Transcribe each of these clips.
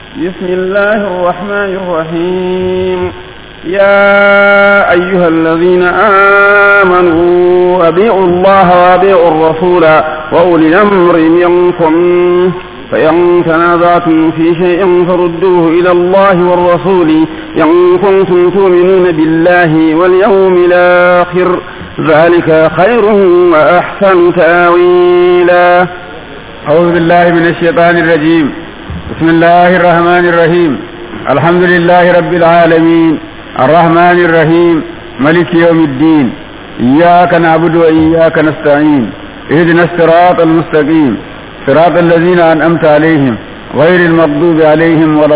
بسم الله الرحمن الرحيم يا أيها الذين آمنوا أبيعوا الله وأبيعوا الرسول وأولي الأمر منكم فإن تنازعتم في شيء فردوه إلى الله والرسول إن كنتم تؤمنون بالله واليوم الآخر ذلك خير وأحسن تاويلا أعوذ بالله من الشيطان الرجيم بسم الله الرحمن الرحيم الحمد لله رب العالمين الرحمن الرحيم ملك يوم الدين إياك نعبد وإياك نستعين اهدنا الصراط المستقيم صراط الذين أنعمت عليهم غير المغضوب عليهم ولا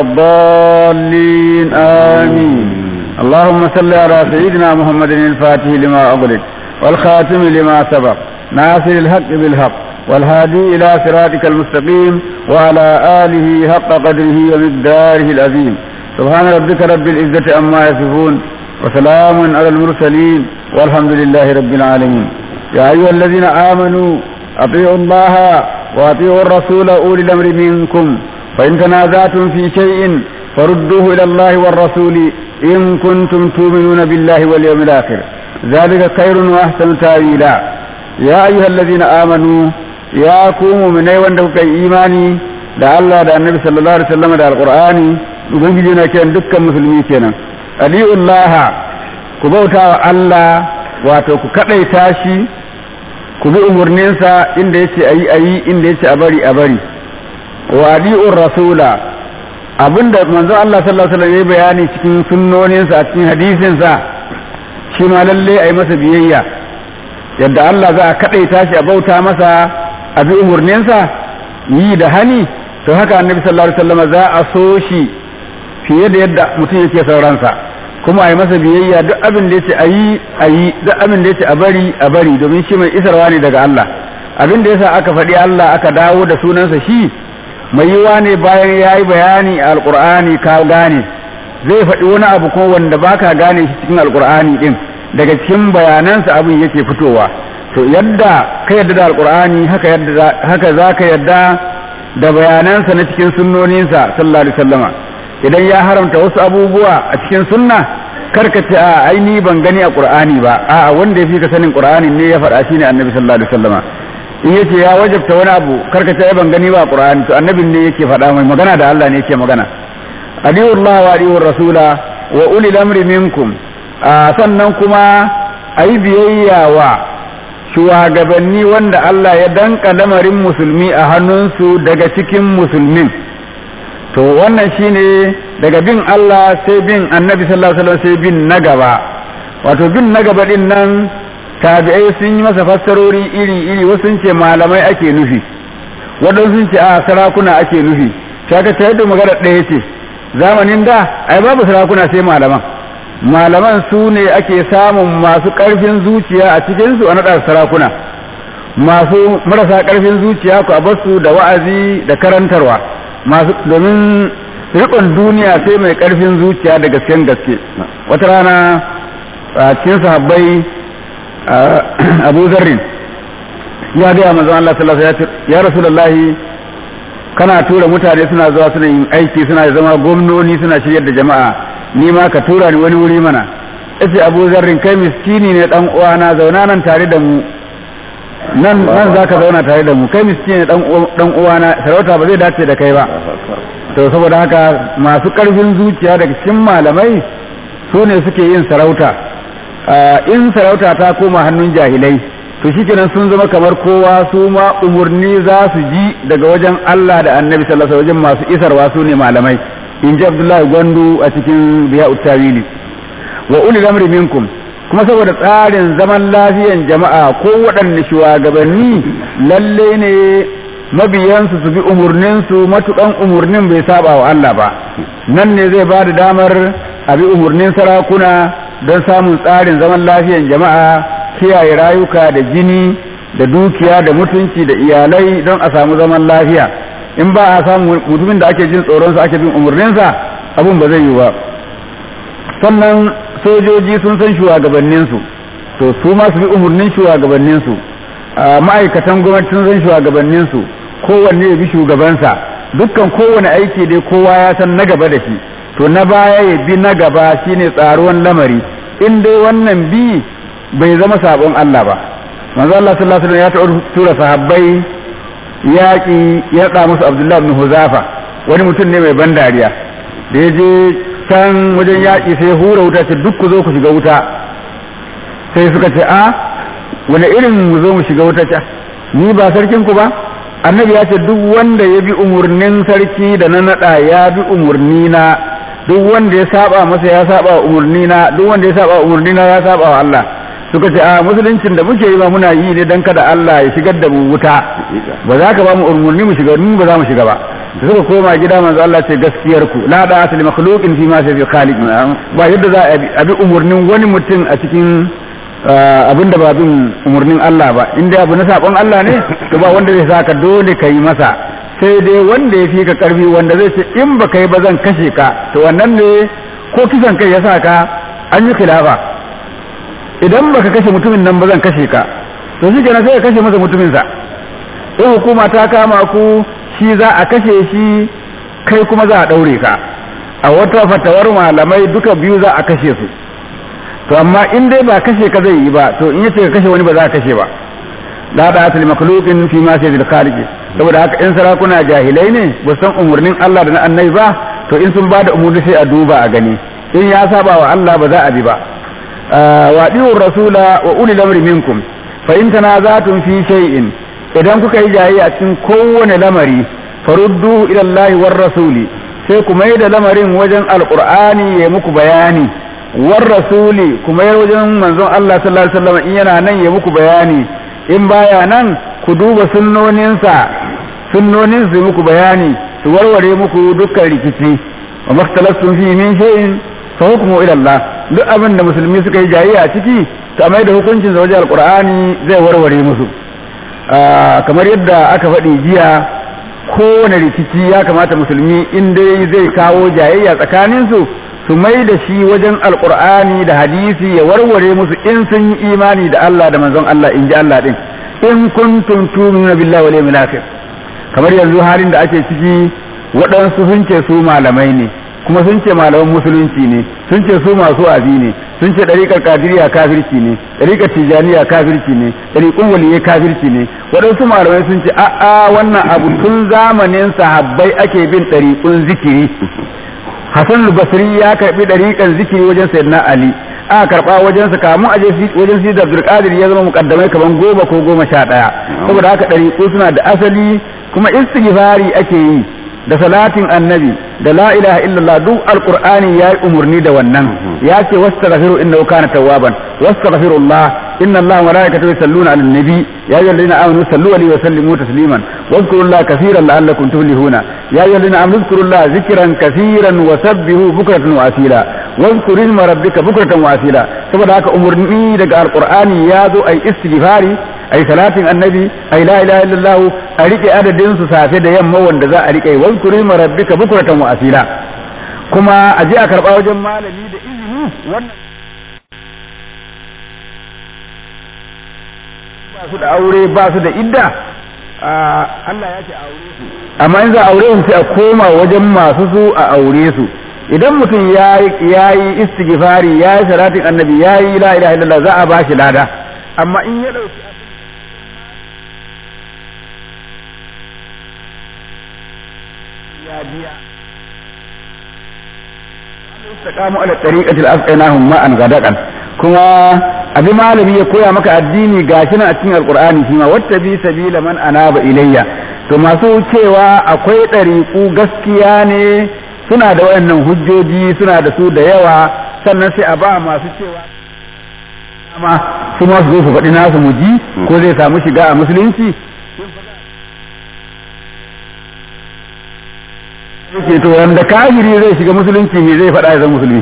الضالين آمين اللهم صل على سيدنا محمد الفاتح لما أغلق والخاتم لما سبق ناصر الحق بالحق والهادي إلى صراطك المستقيم وعلى آله حق قدره ومقداره العظيم سبحان ربك رب العزة عما يصفون وسلام على المرسلين والحمد لله رب العالمين يا أيها الذين آمنوا أطيعوا الله وأطيعوا الرسول أولي الأمر منكم فإن تنازعتم في شيء فردوه إلى الله والرسول إن كنتم تؤمنون بالله واليوم الآخر ذلك خير وأحسن تأويلا يا أيها الذين آمنوا يا كوموا من أيوان دوك إيماني da Allah da Annabi sallallahu alaihi wasallam da Alqur'ani ubangiji na kiran dukkan musulmi kenan aliullaha ku bauta wa Allah wato ku kadaita shi ku bi umarninsa inda yace ayi ayi inda yace a bari a bari wa aliur rasula abinda manzon Allah sallallahu alaihi wasallam ya bayani cikin sunnoninsa a cikin hadisinsa shi ma lalle ayi masa biyayya yadda Allah za a kadaita shi a bauta masa a bi umarninsa yi da hani to haka annabi sallallahu alaihi wasallam za a so shi fiye da yadda mutum yake sauransa kuma a yi masa biyayya duk abin da yace a yi a yi duk abin da yace a bari a bari domin shi mai isarwa ne daga Allah abin da yasa aka faɗi Allah aka dawo da sunansa shi mai yiwa ne bayan ya yi bayani a alƙur'ani ka gane zai faɗi wani abu ko wanda baka gane shi cikin alƙur'ani din daga cikin bayanansa abin yake fitowa to yadda ka yadda da alƙur'ani haka yadda haka zaka yadda da bayanansa na cikin sunnoninsa sallallahu alaihi wasallama idan ya haramta wasu abubuwa a cikin sunna karka ce a ai ni ban gani a qur'ani ba a wanda ya fi ka sanin qur'ani ne ya faɗa shine annabi sallallahu alaihi wasallama in yace ya wajabta wani abu karka ce ai ban gani ba a qur'ani to annabin ne yake faɗa mai magana da Allah ne yake magana adiullah wa adiur rasula wa ulil amri minkum sannan kuma ayi biyayya wa shugabanni wanda Allah ya danka lamarin musulmi a hannunsu daga cikin musulmin to wannan shine daga bin Allah sai bin annabi sallallahu alaihi wasallam sai bin na gaba wato bin na gaba din nan tabi'ai sun yi masa fassarori iri iri wasu sun ce malamai ake nufi wadansu sun ce a sarakuna ake nufi kaga ta yadda magana ɗaya ce zamanin da ai babu sarakuna sai malaman malaman su ne ake samun masu ƙarfin zuciya a cikinsu a naɗa sarakuna masu marasa ƙarfin zuciya ku a basu da wa'azi da karantarwa masu domin riƙon duniya sai mai ƙarfin zuciya da gasken gaske wata rana a cikin sahabbai abu zarrin ya gaya manzon Allah sallallahu alaihi wasallam ya rasulullahi kana tura mutane suna zuwa suna yin aiki suna zama gwamnoni suna shiryar da jama'a ni ma ka tura ni wani wuri mana yace Abu Zarrin kai miskini ne dan uwana zauna nan tare da mu nan nan zaka zauna tare da mu kai miskini ne dan dan uwana sarauta ba zai dace da kai ba to saboda haka masu karfin zuciya daga cikin malamai su ne suke yin sarauta in sarauta ta koma hannun jahilai to shikenan sun zama kamar kowa su ma umurni za su ji daga wajen Allah da Annabi sallallahu alaihi wajen masu isarwa su ne malamai in ji Abdullahi Gwandu a cikin biya uttawili wa ulil amri minkum kuma saboda tsarin zaman lafiyan jama'a ko waɗanne shugabanni lalle ne mabiyansu su bi umurninsu matukan umurnin bai saba wa Allah ba nan ne zai ba da damar a bi umurnin sarakuna don samun tsarin zaman lafiyan jama'a kiyaye rayuka da jini da dukiya da mutunci da iyalai don a samu zaman lafiya in ba a samu mutumin da ake jin tsoronsa ake bin umarninsa abun ba zai yi ba sannan sojoji sun san shugabanninsu to su ma su bi umarnin shugabanninsu ma'aikatan gwamnati sun san shugabanninsu kowanne ya bi shugabansa dukkan kowane aiki dai kowa ya san na gaba da shi to na baya ya bi na gaba shine tsaruwan lamari in dai wannan bi bai zama sabon Allah ba manzo Allah sallallahu alaihi wasallam ya taɓa tura sahabbai yaƙi ya ɗa musu Abdullah ibn Huzafa wani mutum ne mai ban dariya da ya je can wajen yaƙi sai ya hura wuta ce duk ku zo ku shiga wuta sai suka ce a wani irin mu zo mu shiga wuta ce ni ba sarkin ku ba annabi ya ce duk wanda ya bi umurnin sarki da na naɗa ya bi umurni na duk wanda ya saba masa ya saba wa umurni na duk wanda ya saba wa umurni na ya saba wa Allah suka ce a musuluncin da muke yi ba muna yi ne dan kada Allah ya shigar da mu wuta ba za ka ba mu umurni mu shiga mu ba za mu shiga ba da suka koma gida manzo Allah ce gaskiyar ku la da asli makhluqin fi ma sai khaliq ba yadda za a bi umurnin wani mutum a cikin abin da ba bin umurnin Allah ba in dai abu na sabon Allah ne to ba wanda zai saka dole ka yi masa sai dai wanda ya fi ka karfi wanda zai ce in ba kai ba zan kashe ka to wannan ne ko kisan kai ya saka an yi khilafa idan baka kashe mutumin nan ba zan kashe ka to shi kenan sai ka kashe masa mutumin sa in hukuma ta kama ku shi za a kashe shi kai kuma za a daure ka a wata fatawar malamai duka biyu za a kashe su to amma in dai ba kashe ka zai yi ba to in yace ka kashe wani ba za a kashe ba la da asli makhluqin fi ma sayyidil khaliq saboda haka in sarakuna jahilai ne ba san umurnin Allah da na annabi ba to in sun bada umurni sai a duba a gani in ya saba wa Allah ba za a bi ba wa diur rasula wa ulil amri minkum fa in tanazatum fi shay'in idan kuka yi jayayya a cikin kowane lamari faruddu ila Allah war rasuli sai ku mai da lamarin wajen alqur'ani ya muku bayani war rasuli kuma ya wajen manzon Allah sallallahu alaihi wasallam in yana nan ya muku bayani in baya nan ku duba sunnoninsa sunnonin su muku bayani su warware muku dukkan rikici wa maktalaftum fi min shay'in fa hukmu ila Allah duk abin da musulmi suka yi jayayya a ciki to mai da hukuncin sa wajen alqur'ani zai warware musu kamar yadda aka faɗi jiya kowane rikici ya kamata musulmi in dai zai kawo jayayya tsakanin su su mai da shi wajen alqur'ani da hadisi ya warware musu in sun yi imani da Allah da manzon Allah in ji Allah din in kuntum tu'minuna billahi wal yawmil akhir kamar yanzu halin da ake ciki waɗansu sun ce su malamai ne kuma sun ce malaman musulunci ne sun ce su masu abi ne sun ce ɗariƙar kadiriya kafirci ne ɗariƙar tijaniya kafirci ne ɗariƙun waliyai kafirci ne waɗansu malamai sun ce a'a wannan abu tun zamanin sahabbai ake bin ɗariƙun zikiri Hassan Basri ya karɓi ɗariƙar zikiri wajen Sayyidina Ali aka karɓa wajen sa kamun aje wajen Sidi Abdul Qadir ya zama mukaddamai kaman goma ko goma sha ɗaya saboda haka ɗariƙu suna da asali kuma istighfari ake yi da salatin annabi da la ilaha illallah duk alqur'ani yayi umurni da wannan ya ce wastaghfiru innahu kana tawwaban wastaghfirullah inna allaha wa malaikatahu yusalluna 'alan nabi ya ayyuhalladhina amanu sallu alaihi wa sallimu tasliman wadhkurullaha kaseeran la'allakum tuflihuna ya ayyuhalladhina amanu dhkurullaha dhikran kaseeran wa sabbihu bukratan wa asila wadhkur isma rabbika bukratan wa asila saboda haka umurni daga alqur'ani ya zo ai istighfari ai salatin annabi ai la ilaha illallah a rike adadin su safe da yamma wanda za a rike wazkuri ma rabbika bukratan wa asila kuma a je a karba wajen malami da izini wannan ba su da aure ba su da idda Allah ya ce aure su amma in za a aure su sai a koma wajen masu su a aure su idan mutum ya yi istighfari ya yi salatin annabi ya yi la ilaha illallah za a ba shi lada amma in ya dauki ya biya istaqamu ala tariqati al-asqinahum ma'an gadadan kuma abi malami ya koya maka addini gashi nan a cikin alqur'ani shi ma wattabi sabila man anaba ilayya to masu cewa akwai ɗariƙu gaskiya ne suna da wayannan hujjoji suna da su da yawa sannan sai a ba masu cewa amma su ma su zo su faɗi nasu mu ji ko zai samu shiga a musulunci yake to wanda kafiri zai shiga musulunci me zai faɗa ya zama musulmi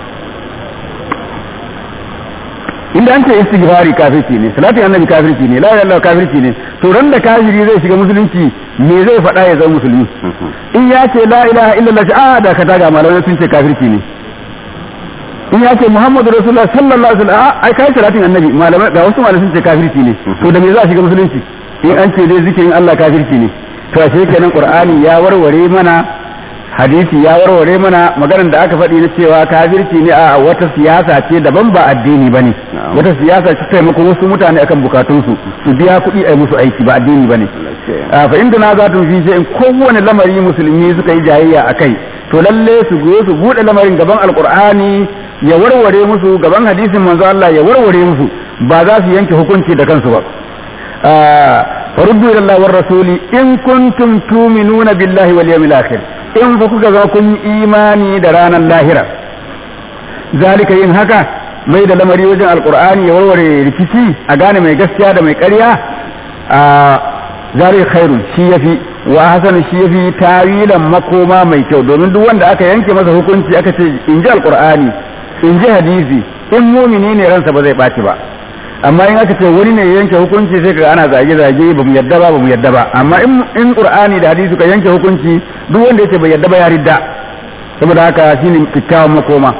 inda an ce istighfari kafirci ne salatin annabi kafirci ne la ilaha illallah kafirci ne to ran da kafiri zai shiga musulunci me zai faɗa ya zama musulmi in ya ce la ilaha illallah a da ka taga malamai sun ce kafirci ne in ya ce muhammadu rasulullah sallallahu alaihi wasallam ai kai salatin annabi malamai ga wasu malamai sun ce kafirci ne to da me za a shiga musulunci in an ce dai zikirin Allah kafirci ne to ashe kenan qur'ani ya warware mana hadisi ya warware mana maganar da aka faɗi na cewa kafirci ne a wata siyasa ce daban ba addini bane wata siyasa ce taimakon wasu mutane akan bukatunsu su biya kuɗi a musu aiki ba addini bane fa inda na za fi in kowane lamari musulmi suka yi jayayya a kai to lalle su go su buɗe lamarin gaban alkur'ani ya warware musu gaban hadisin manzo Allah ya warware musu ba za su yanke hukunci da kansu ba faruddu ila Allah war rasuli in kuntum tu'minuna billahi wal yawmil akhir in fa kuka ga kun imani da ranar lahira zalika yin haka mai da lamari wajen alkur'ani ya warware rikici a gane mai gaskiya da mai ƙarya a zari khairun shi yafi wa hasan shi yafi tawilan makoma mai kyau domin duk wanda aka yanke masa hukunci aka ce in ji alkur'ani in ji hadisi in mumini ne ransa ba zai ɓaci ba amma in aka ce wani ne yanke hukunci sai ka ana zage zage ba mu yadda ba ba mu yadda ba amma in qur'ani da hadisi ka yanke hukunci duk wanda yake bai yadda ba ya ridda saboda haka shine kikkiawan makoma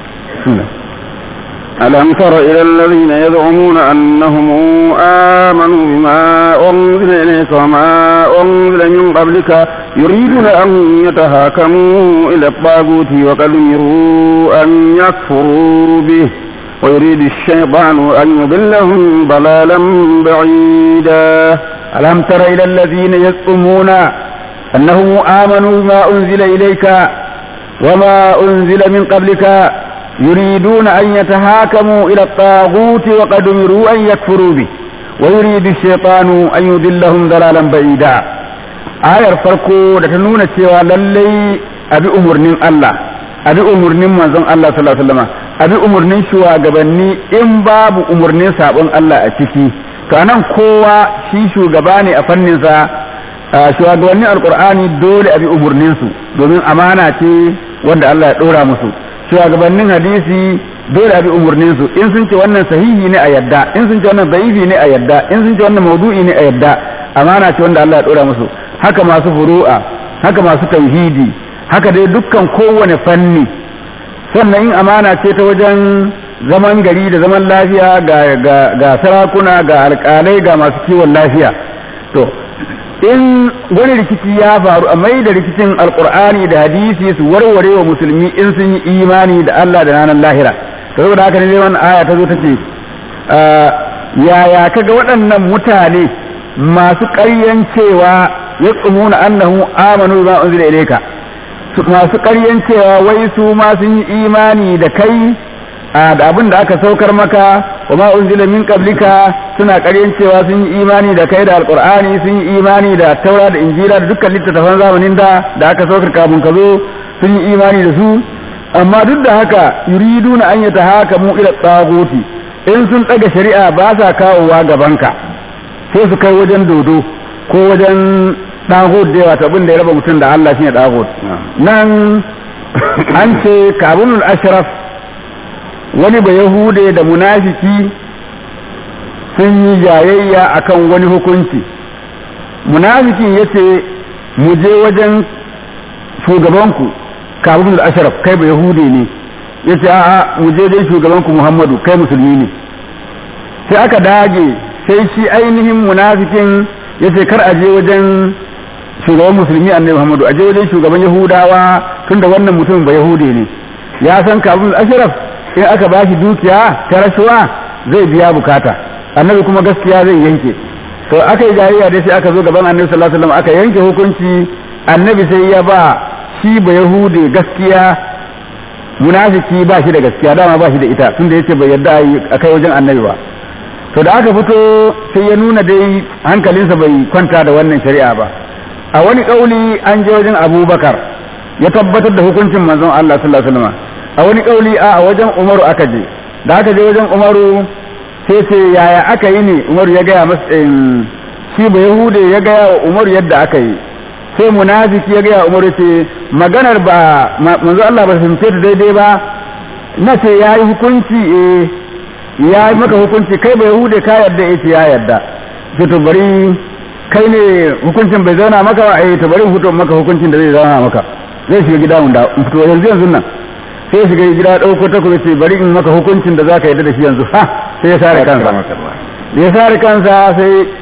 ألم تر إلى الذين يزعمون أنهم آمنوا بما أنزل إليك وما أنزل من قبلك يريدون أن يتهاكموا إلى الطاغوت وقد أمروا أن يكفروا به ويريد الشيطان أن يضلهم ضلالا بعيدا ألم تر إلى الذين يزعمون أنهم آمنوا بما أنزل إليك وما أنزل من قبلك يريدون أن يتهاكموا إلى الطاغوت وقد أمروا أن يكفروا به ويريد الشيطان أن يضلهم ضلالا بعيدا آية فرقو لتنون cewa lallai abi umurnin Allah abi umurnin manzon Allah sallallahu alaihi wasallam abi umurnin shugabanni in babu umurnin sabon Allah a ciki to anan kowa shi shugaba ne a fannin sa shugabannin alqur'ani dole abi umurnin su domin amana ce wanda Allah ya dora musu shugabannin hadisi dole a bi umarnin su in sun ce wannan sahihi ne a yadda in sun ce wannan da'ifi ne a yadda in sun ce wannan maudu'i ne a yadda amana ce wanda Allah ya dora musu haka masu furu'a haka masu tauhidi haka dai dukkan kowane fanni sannan in amana ce ta wajen zaman gari da zaman lafiya ga ga ga sarakuna ga alƙalai ga masu kiwon lafiya to in wani rikici ya faru a mai da rikicin alkur'ani da hadisi su warware wa musulmi in sun yi imani da Allah da ranar lahira to saboda haka ne wannan aya ta zo ta ce yaya kaga waɗannan mutane masu ƙaryan cewa ya tsumuna annahu amanu ma unzila ilayka masu ƙaryan cewa wai su ma sun yi imani da kai da abin da aka saukar maka wa ma unzila min qablika suna ƙaryan cewa sun yi imani da kai da alqur'ani sun yi imani da taura da injila da dukkan littattafan zamanin da da aka saukar kafin ka zo sun yi imani da su amma duk da haka yuriduna an yatahakamu ila tsaguti in sun daga shari'a ba sa kawowa gabanka sai su kai wajen dodo ko wajen dagot da yawa abin da ya raba mutum da Allah shine dagot nan an ce kabunul ashraf wani ba yahude da munafiki sun yi jayayya akan wani hukunci munafikin ya ce mu je wajen shugabanku kabin da asharaf kai ba yahude ne ya ce a'a mu je dai shugabanku muhammadu kai musulmi ne sai aka dage sai shi ainihin munafikin ya ce kar a je wajen shugaban musulmi annabi muhammadu a je wajen shugaban yahudawa tunda wannan mutum ba yahude ne ya san kabin da asharaf in aka bashi dukiya ta rashuwa zai biya bukata annabi kuma gaskiya zai yanke to aka yi jayayya dai sai aka zo gaban annabi sallallahu alaihi wasallam aka yanke hukunci annabi sai ya ba shi ba yahude gaskiya munafiki ba shi da gaskiya dama ba shi da ita tunda yace bai yarda a kai wajen annabi ba to da aka fito sai ya nuna dai hankalinsa bai kwanta da wannan shari'a ba a wani kauli an je wajen abubakar ya tabbatar da hukuncin manzon Allah sallallahu alaihi wasallam a wani kauli a wajen umaru aka je da aka je wajen umaru sai ce yaya aka yi ne umaru ya gaya masa shi ba yahude ya gaya wa umaru yadda aka yi sai munafiki ya gaya umaru ce maganar ba manzo Allah ba fahimce ta daidai ba na ce ya yi hukunci eh ya yi maka hukunci kai ba yahude ka yarda ya ce ya yarda ce to bari kai ne hukuncin bai zauna maka ba eh to bari fito maka hukuncin da zai zauna maka zai shiga gida mun da fito yanzu yanzu nan sai shiga gida ɗauko takobi ce bari in maka hukuncin da zaka yarda da shi yanzu ha sai ya sare kansa da ya sare kansa sai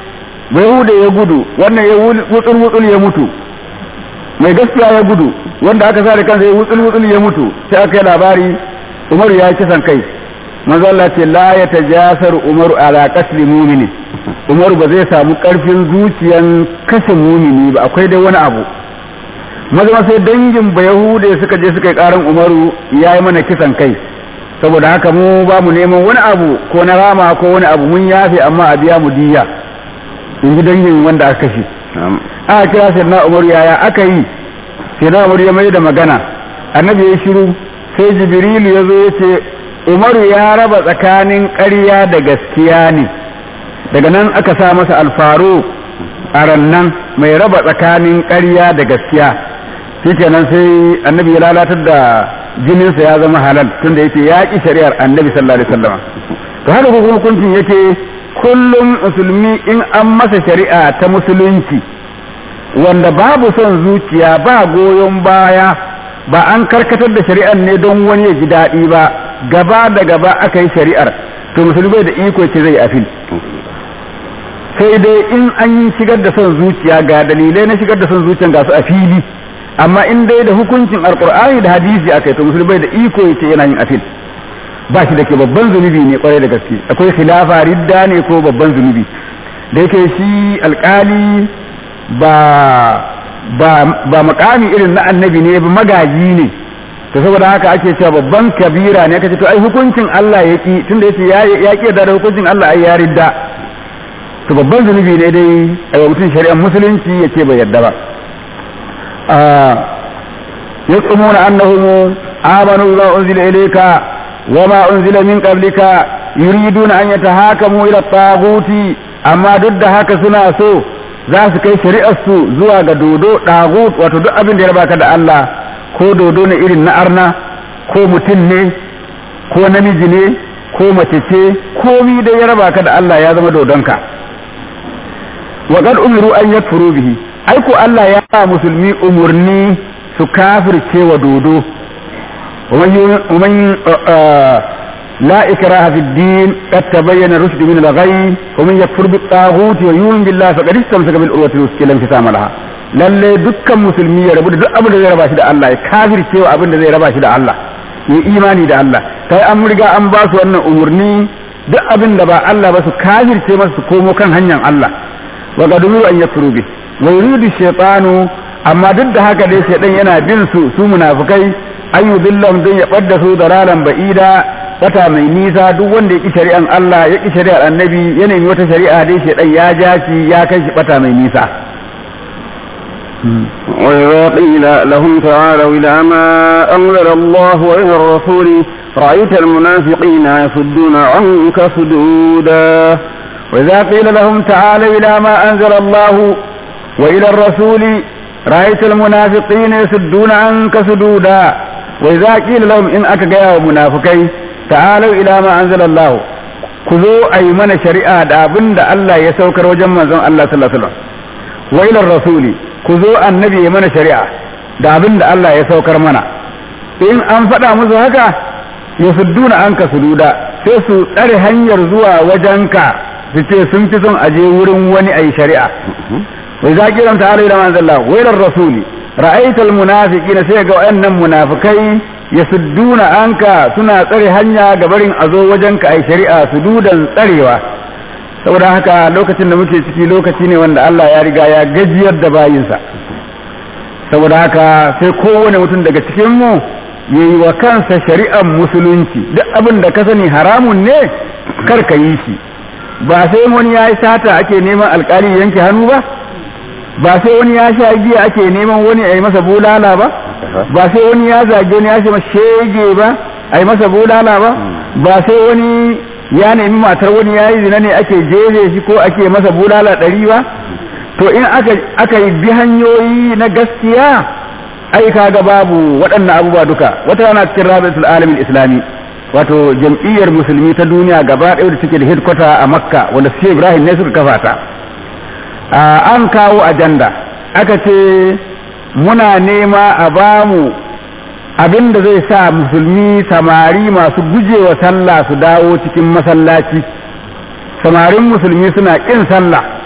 Yahuda ya gudu wannan ya wutsul wutsul ya mutu mai gaskiya ya gudu wanda aka sa da kansa ya wutsul wutsul ya mutu sai aka yi labari Umaru ya kisan kai manzo Allah ce la ya tajasar Umaru ala qatl mu'mini Umaru ba zai samu karfin zuciyan kashe mumini ba akwai dai wani abu maza sai dangin ba Yahuda suka je suka yi karan Umaru ya yi mana kisan kai saboda haka mu ba mu neman wani abu ko na rama ko wani abu mun yafe amma a biya mu diya in ji dangin wanda aka kashe aka kira sai na Umaru yaya aka yi sai na Umaru ya mai da magana annabi ya shiru sai Jibrilu ya zo ya ce Umaru ya raba tsakanin ƙarya da gaskiya ne daga nan aka sa masa alfaru a rannan mai raba tsakanin ƙarya da gaskiya shikenan sai annabi ya lalatar da jininsa ya zama halal tunda yake ya ƙi shari'ar annabi sallallahu alaihi wasallam to haka ko hukuncin yake kullum musulmi in an masa shari'a ta musulunci wanda babu son zuciya ba goyon baya ba an karkatar da shari'ar ne don wani ya ji daɗi ba gaba da gaba aka yi shari'ar to musulmi da iko ce zai afil sai dai in an yi shigar da son zuciya ga dalilai na shigar da son zuciya ga su a fili amma in dai da hukuncin alkur'ani da hadisi aka yi to musulmi da iko yace yana yin afil ba shi da ke babban zunubi ne kwarai da gaske akwai khilafa ridda ne ko babban zunubi da yake shi alkali ba ba ba makami irin na annabi ne ba magaji ne to saboda haka ake cewa babban kabira ne kace to ai hukuncin Allah yaki tunda yace ya ya ki da hukuncin Allah ai ya ridda to babban zunubi ne dai a mutum shari'ar musulunci yace bai yarda ba يزعمون أنهم آمنوا بما أنزل إليك وما أنزل من قبلك يريدون أن يتهاكموا إلى الطاغوت أما ضد هكا سنا سو za su kai shari'arsu zuwa ga dodo ɗagut wato duk abin da ya rabaka da Allah ko dodo ne irin na arna ko mutum ne ko namiji ne ko mace ce komi da ya rabaka da Allah ya zama dodonka wa qad umiru an yakfuru bihi ai ko Allah ya ba musulmi umurni su kafirce wa dodo ومن لا إكراه في الدين قد تبين الرشد من الغي ومن يكفر بالطاغوت ويؤمن بالله فقد استمسك بالعروة الوثقى لا انفصام لها lalle dukkan musulmi ya rabu da duk abin da zai raba shi da Allah ya kafir cewa abin da zai raba shi da Allah ya imani da Allah kai an riga an ba su wannan umurni duk abin da ba Allah ba su kafirce masa su komo kan hanyar Allah wa qaduru an yakfuru bi wa yuridu shaytanu amma duk da haka dai shaytan yana bin su su munafikai ayu billam don ya ɓadda su dalalan ba'ida wata mai nisa duk wanda ya ƙi shari'an Allah ya ƙi shari'ar annabi ya nemi wata shari'a dai shaidan ya ja shi ya kai shi ɓata mai nisa وإذا قيل لهم تعالوا إلى ما أنزل الله وإلى الرسول رأيت المنافقين يصدون عنك صدودا وإذا قيل لهم تعالوا إلى ما أنزل الله وإلى الرسول رأيت المنافقين يصدون عنك صدودا وإذا قيل لهم إن أكا منافقين تعالوا إلى ما أنزل الله كذو أي من شريعة دابن دا الله يسوكر وجمع زن الله صلى الله عليه وسلم وإلى الرسول كذو النبي من شريعة دابن دا الله يسوكر منا إن أنفدا musu haka yasudduna anka sududa sai su tsare hanyar zuwa wajenka su ce sun fi son aje wurin wani ayi shari'a وإذا قيل تعالوا إلى ما أنزل الله وإلى الرسول رأيت المنافقين سيقوا أن منافقين يسدون عنك سنة تري هنيا قبرين أزو وجنك أي شريعة سدودا تريوا saboda haka lokacin da muke ciki lokaci ne wanda Allah ya riga ya gajiyar da bayinsa saboda haka sai kowane mutum daga cikin mu yayi wa kansa shari'ar musulunci duk abin da ka sani haramun ne kar ka yi shi ba sai wani ya yi sata ake neman alkali yanke hannu ba ba sai wani ya sha giya ake neman wani a yi masa bulala ba ba sai wani ya zage wani ya ce masa shege ba a yi masa bulala ba ba sai wani ya nemi matar wani ya yi zina ne ake jeje shi ko ake masa bulala ɗari ba to in aka yi bi hanyoyi na gaskiya ai kaga babu waɗannan abubuwa duka wata rana cikin rabitul alamin islami wato jam'iyyar musulmi ta duniya gaba ɗaya da take da headquarter a makka wanda su ibrahim ne suka kafa ta an kawo ajanda aka ce muna nema a bamu abin da zai sa musulmi samari masu gujewa sallah su dawo cikin masallaci samarin musulmi suna ƙin sallah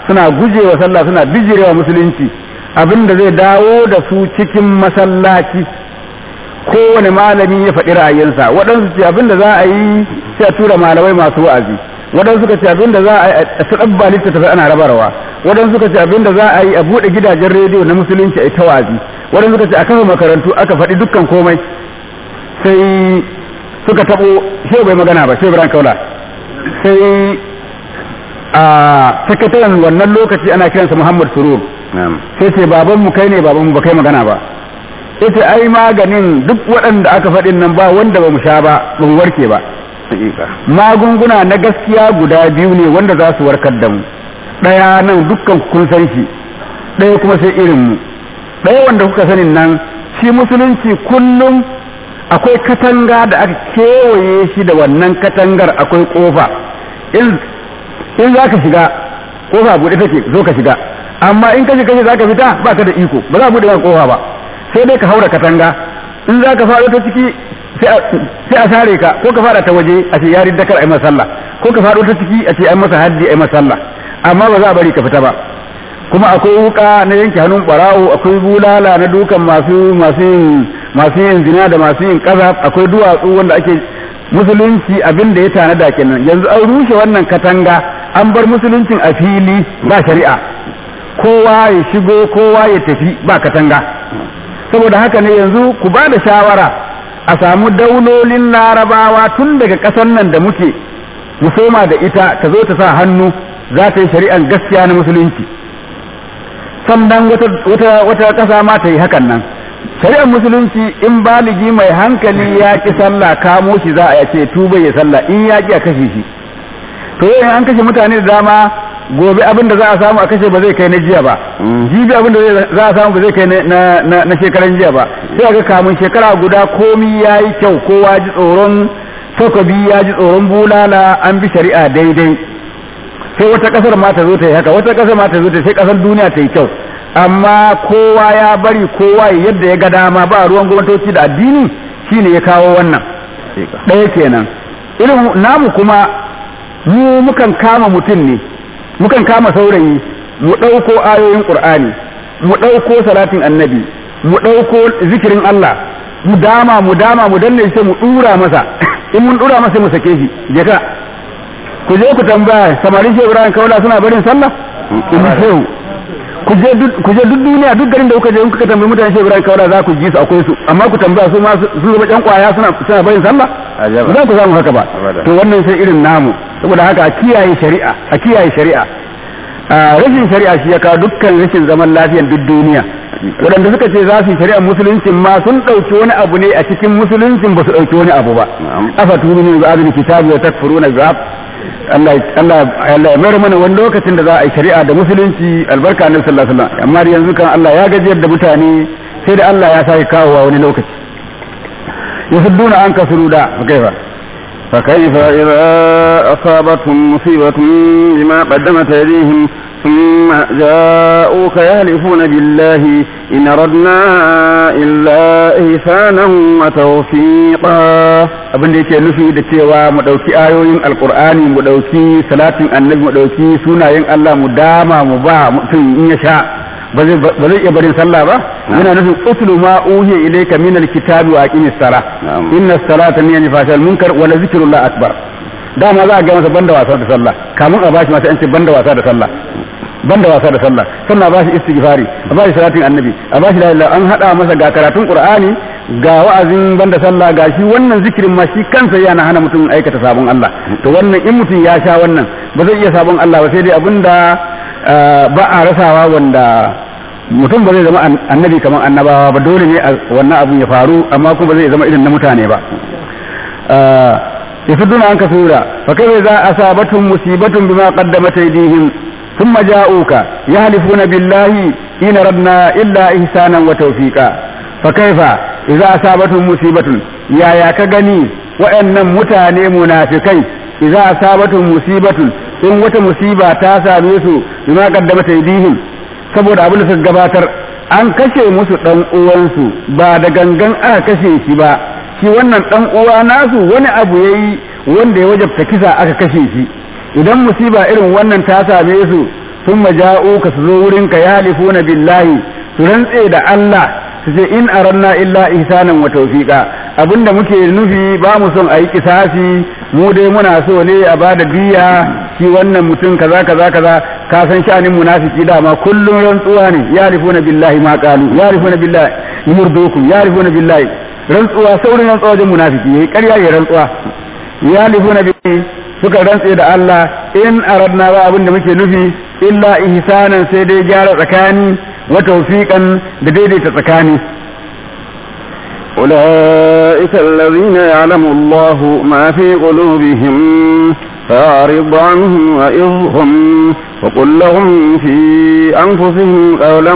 suna gujewa sallah suna bijirewa musulunci abin da zai dawo da su cikin masallaci kowane malami ya faɗi ra'ayinsa waɗansu ce abin da za a yi sai a tura malamai masu wa'azi waɗansu suka ce abin da za a yi a tsabba littattafai ana rabarwa waɗansu suka ce abin da za a yi a buɗe gidajen rediyo na musulunci a ta wa'azi waɗansu suka ce a kafa makarantu aka faɗi dukkan komai sai suka taɓo shehu bai magana ba shehu ibrahim kaula sai a sakataren wannan lokaci ana kiransa muhammad surur sai ce babanmu kai ne babanmu ba kai magana ba ita ai maganin duk waɗanda aka faɗin nan ba wanda ba mu sha ba ba mu warke ba magunguna na gaskiya guda biyu ne wanda za su warkar da mu ɗaya nan dukkan kun san shi ɗaya kuma sai irin mu ɗaya wanda kuka sanin nan shi musulunci kullum akwai katanga da aka kewaye shi da wannan katangar akwai kofa in za ka shiga kofa buɗe take zo ka shiga amma in ka shiga za ka fita ba ka da iko ba za a buɗe maka kofa ba sai dai ka haura katanga in za ka faɗo ta ciki sai a sare ka ko ka faɗa ta waje a ce ya ridda kar a yi masa sallah ko ka faɗo ta ciki a ce an masa haddi a yi masa sallah amma ba za a bari ka fita ba kuma akwai wuka na yanke hannun barawo akwai bulala na dukan masu masu yin masu yin zina da masu yin kaza akwai duwatsu wanda ake musulunci abin da ya tanada kenan yanzu an rushe wannan katanga an bar musuluncin a fili ba shari'a kowa ya shigo kowa ya tafi ba katanga saboda haka ne yanzu ku ba da shawara a samu daulolin larabawa tun daga ƙasar nan da muke mu soma da ita ta zo ta sa hannu za ta yi shari'an gaskiya na musulunci sannan wata wata ƙasa ma ta yi hakan nan shari'ar musulunci in baligi mai hankali ya ki sallah kamo shi za a ce tuba ya sallah in ya ki a kashe shi to yau an kashe mutane da dama gobe abin da za a samu a kashe ba zai kai na jiya ba jibi abin da za a samu ba zai kai na shekaran jiya ba sai ga kamun shekara guda komi ya yi kyau kowa ji tsoron takobi ya ji tsoron bulala an bi shari'a daidai sai wata kasar ma ta zo ta yi haka wata kasar ma ta zo ta sai kasar duniya ta yi kyau amma kowa ya bari kowa yadda ya ga dama ba ruwan gwamnatoci da addini shine ya kawo wannan ɗaya kenan irin namu kuma mu mukan kama mutum ne mukan kama saurayi mu ɗauko ayoyin ƙur'ani mu ɗauko salatin annabi mu ɗauko zikirin Allah mu dama mu dama mu danne shi mu ɗura masa in mun ɗura masa mu sake shi je ka ku je ku tambaya samarin shehu ibrahim kaula suna barin sallah in shehu ku je duk duniya duk garin da kuka je in kuka tambayi mutane shehu ibrahim kaula za ku ji su akwai su amma ku tambaya su ma su zama ƴan kwaya suna suna barin sallah ba za ku samu haka ba to wannan sai irin namu saboda haka a kiyaye shari'a a kiyaye shari'a rashin shari'a shi ya kawo dukkan rashin zaman lafiyan duk duniya waɗanda suka ce za su yi shari'ar musuluncin ma sun ɗauki wani abu ne a cikin musuluncin ba su ɗauki wani abu ba afa tuni ne ba'adul kitabi wa takfuruna bi'ab Allah Allah Allah ya mayar mana wani lokacin da za a yi shari'a da musulunci albarka annabi sallallahu alaihi wasallam amma yanzu kan Allah ya gajiyar da mutane sai da Allah ya sake kawowa wani lokaci yasudduna an kasuru da kaifa فكيف إذا أصابتهم مصيبة بما قدمت أيديهم ثم جاءوك يهلفون بالله إن أردنا إلا إحسانا وتوفيقا abin da yake nufi da cewa mu ɗauki ayoyin alkur'ani mu ɗauki salatin annabi mu ɗauki sunayen Allah mu dama mu ba mutum in ya sha ba zai iya barin sallah ba yana nufin utlu ma uhiya ilayka min alkitabi wa aqimis sala inna salata hiya fashal munkar wa la zikrullah akbar dama za a ga masa banda wasa da sallah kamun a bashi masa an ce banda wasa da sallah banda wasa da sallah sannan a bashi istighfari a bashi salatin annabi a bashi la ilaha an hada masa ga karatun qur'ani ga wa'azin banda sallah ga shi wannan zikirin ma shi kansa yana hana mutum aikata sabon Allah to wannan in mutum ya sha wannan ba zai iya sabon Allah ba sai dai abinda ba a rasawa wanda mutum ba zai zama annabi kamar annabawa ba dole ne wannan abun ya faru amma kuma ba zai zama irin na mutane ba yasudduna an kasura fa kai za asabatun musibatun bima qaddamat aydihim ثم جاءوك يحلفون بالله إن ردنا إلا إحسانا وتوفيقا فكيف إذا أصابتهم مصيبة يا يا كغني وأن متاني منافقين إذا أصابتهم مصيبة إن وت مصيبة تاسا بيسو بما قدمت أيديهم saboda abin da suka gabatar an kashe musu dan uwansu ba da gangan aka kashe shi ba shi wannan dan uwa nasu wani abu yayi wanda ya wajabta kisa aka kashe shi idan musiba irin wannan ta same su thumma ja'uka su zo wurinka yahlifuna billahi su rantse da Allah su ce in aranna illa ihsanan wa tawfiqa abinda muke nufi ba mu son ayi kisasi mu dai muna so ne a bada biya shi wannan mutum kaza kaza kaza ka san sha'anin munafiki dama kullun rantsuwa ne yarifuna billahi ma qalu yarifuna billahi yurdukum yarifuna billahi rantsuwa saurin rantsuwa wajen munafiki yayi ƙarya ya rantsuwa yarifuna billahi suka rantse da Allah in aradna ba abin da muke nufi illa ihsanan sai dai gyara tsakani wa tawfiqan da daidaita tsakani أولئك الذين يعلم الله ما في قلوبهم فأعرض عنهم وإظهم وقل لهم في أنفسهم قولا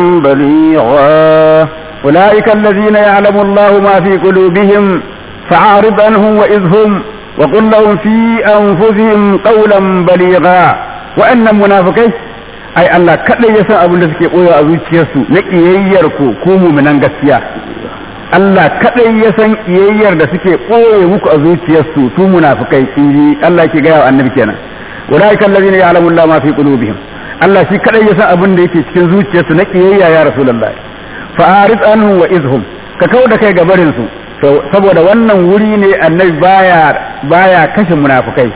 بليغا أولئك الذين يعلم الله ما في قلوبهم فأعرض عنهم وإظهم وقل لهم في أنفسهم قولا بليغا وأن المنافقين ai Allah kaɗai ya san abin da suke ɓoye a zuciyarsu na ƙiyayyar ku ku muminan gaskiya Allah kaɗai ya san ƙiyayyar da suke ɓoye muku a zuciyarsu su munafikai in ji Allah ke gaya wa annabi kenan ulaika allazina ya'lamu Allah ma fi qulubihim Allah shi kaɗai ya san abin da yake cikin zuciyarsu na ƙiyayya ya rasulullah fa arid anhum wa izhum ka kau da kai ga barin su saboda wannan wuri ne annabi baya baya kashe munafikai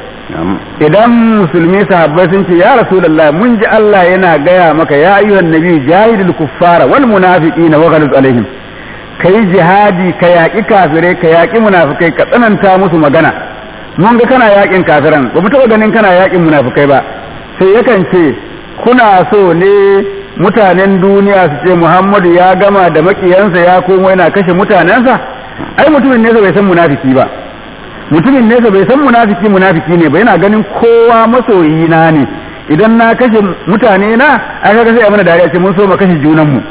idan musulmi sahabbai sun ce ya rasulullah mun ji Allah yana gaya maka ya ayyuhan nabi jahidul kuffara wal munafiqina wa ghalid alaihim kai jihadi ka yaƙi kafirai ka yaƙi munafikai ka tsananta musu magana mun ga kana yaƙin kafiran ba mu taɓa ganin kana yaƙin munafikai ba sai yakan ce kuna so ne mutanen duniya su ce Muhammadu ya gama da makiyansa ya komo yana kashe mutanensa ai mutumin nesa bai san munafiki ba mutumin nesa bai san munafiki munafiki ne ba yana ganin kowa masoyi na ne idan na kashe mutane na an ga sai a mana dariya ce mun so mu kashe junan mu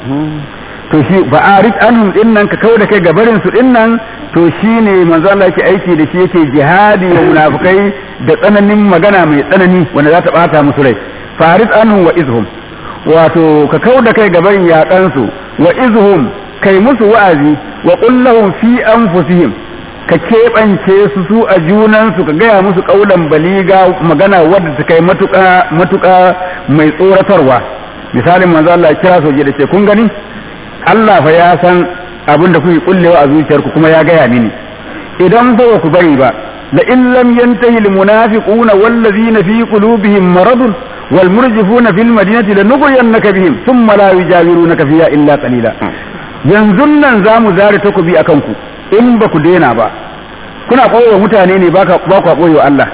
to shi ba arid anhum din nan ka kawo da kai gabarin su din nan to shine manzo Allah yake aiki da shi yake jihadi wa munafikai da tsananin magana mai tsanani wanda za ta bata musu rai farid anhum wa izhum wato ka kawo da kai gabarin yaƙan su wa izhum kai musu wa'azi wa qul lahum fi anfusihim ka keɓance su su a junansu ka gaya musu ƙaunar baliga magana wadda ta kai matuƙa matuƙa mai tsoratarwa misalin manzo Allah kira soje da ce kun gani Allah fa ya san abin da kuke kullewa a zuciyarku kuma ya gaya mini idan ba ku bari ba la in lam yantahi al munafiquna wal ladhina fi qulubihim maradun wal murjifuna fil madinati lanughriyannaka bihim thumma la yujawirunaka fiha illa qalila yanzu nan zamu zare takobi akan ku in ba ku daina ba kuna koyo mutane ne ba ku koyo Allah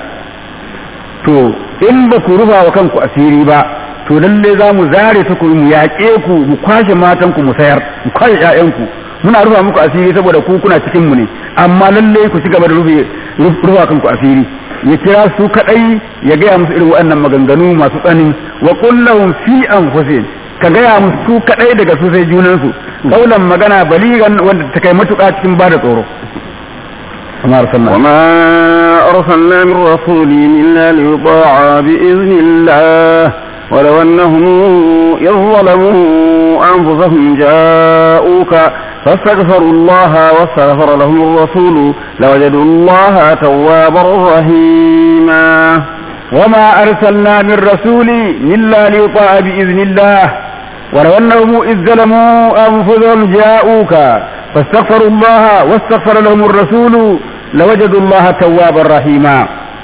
to in ba ku rufa wa kanku asiri ba to lalle za mu zare ta ku mu yaƙe ku mu kwashe matan ku mu sayar mu kwashe ƴaƴan ku muna rufa muku asiri saboda ku kuna cikin mu ne amma lalle ku ci gaba da rufe rufa kanku asiri ya kira su kadai ya gaya musu irin waɗannan maganganu masu tsani wa qul lahum fi anfusihim ka gaya musu su kadai daga su sai junan su kaulan magana baligan wanda ta kai matuƙa cikin bada tsoro وما أرسلنا وما أرسلنا من رسول إلا ليطاع بإذن الله ولو أنهم إذ ظلموا أنفسهم جاءوك فاستغفروا الله واستغفر لهم الرسول لوجدوا الله توابا رحيما وما أرسلنا من رسول إلا ليطاع بإذن الله ولو أنهم إذ ظلموا أنفسهم جاءوك فاستغفروا الله واستغفر لهم الرسول لوجدوا الله توابا رحيما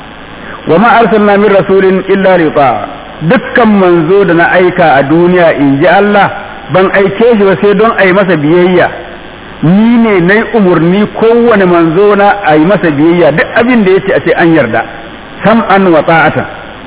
وما أرسلنا من رسول إلا ليطاع dukkan manzo da na aika a duniya in ji Allah ban aike shi ba sai don a yi masa biyayya ni ne na yi umarni kowane manzo na a yi masa biyayya duk abin da ya ce a ce an yarda sam'an wa ta'atan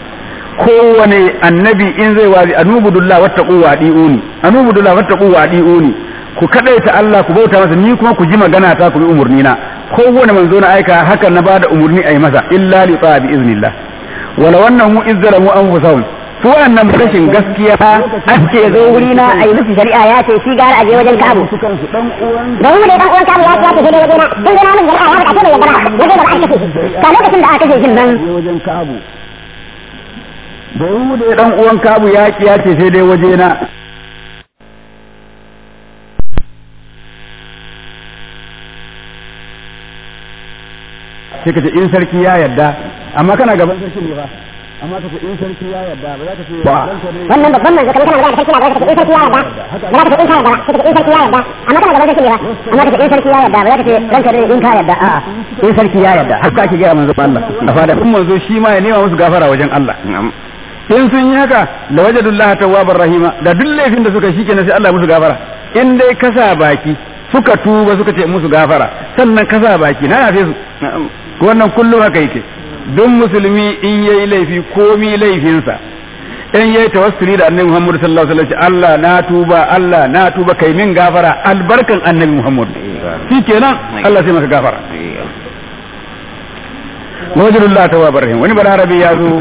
kowane annabi in zai wazi anubudullah wattaqu wa adiuni anubudullah wattaqu wa adiuni ku kadaita Allah ku bauta masa ni kuma ku ji magana ta ku bi umurni na kowane manzo na aika haka na bada umurni ayi masa illa li ta'a bi iznillah wala wannan mu izzalamu anfusahum su wannan rashin gaskiya an ce zo wuri na a yi musu shari'a ya ce shi gara a je wajen kabu don mu dai dan uwan kabu ya ce ya ce sai dai wajen na don gina mun shari'a ya faɗa sai bai yadda ba ya zai ba a kashe shi ka lokacin da aka kashe shi nan wajen kabu da mu dai dan uwan kabu ya ki ya ce sai dai waje na sai ka ce in sarki ya yarda amma kana gaban sarki ne fa amma ka ce in sarki ya yarda ba za ka ce Ba. ranka ne wannan babban manzo kamar kana magana da sarki na ba za ka ce in sarki ya yarda ba za ka ce in ka yarda ba sai ka ce in sarki ya yarda amma kana gaban sarki ne ba amma ka ce in sarki ya yarda ba za ka ce ranka ne in ka yarda a'a in sarki ya yarda haka ake gaya manzo Allah a fada kun manzo shi ma ya nema musu gafara wajen Allah na'am in sun yi haka la wajadullah tawwabar rahima da duk laifin da suka shi kenan sai Allah ya musu gafara in dai kasa baki suka tuba suka ce musu gafara sannan kasa baki na yafe su na'am wannan kullum haka yake duk musulmi in yayi laifi komi laifinsa in yayi tawassuli da annabi Muhammad sallallahu alaihi wasallam Allah na tuba Allah na tuba kai min gafara albarkan annabi Muhammad shikenan Allah sai maka gafara wajadullah tawwabar rahim wani balarabi ya zo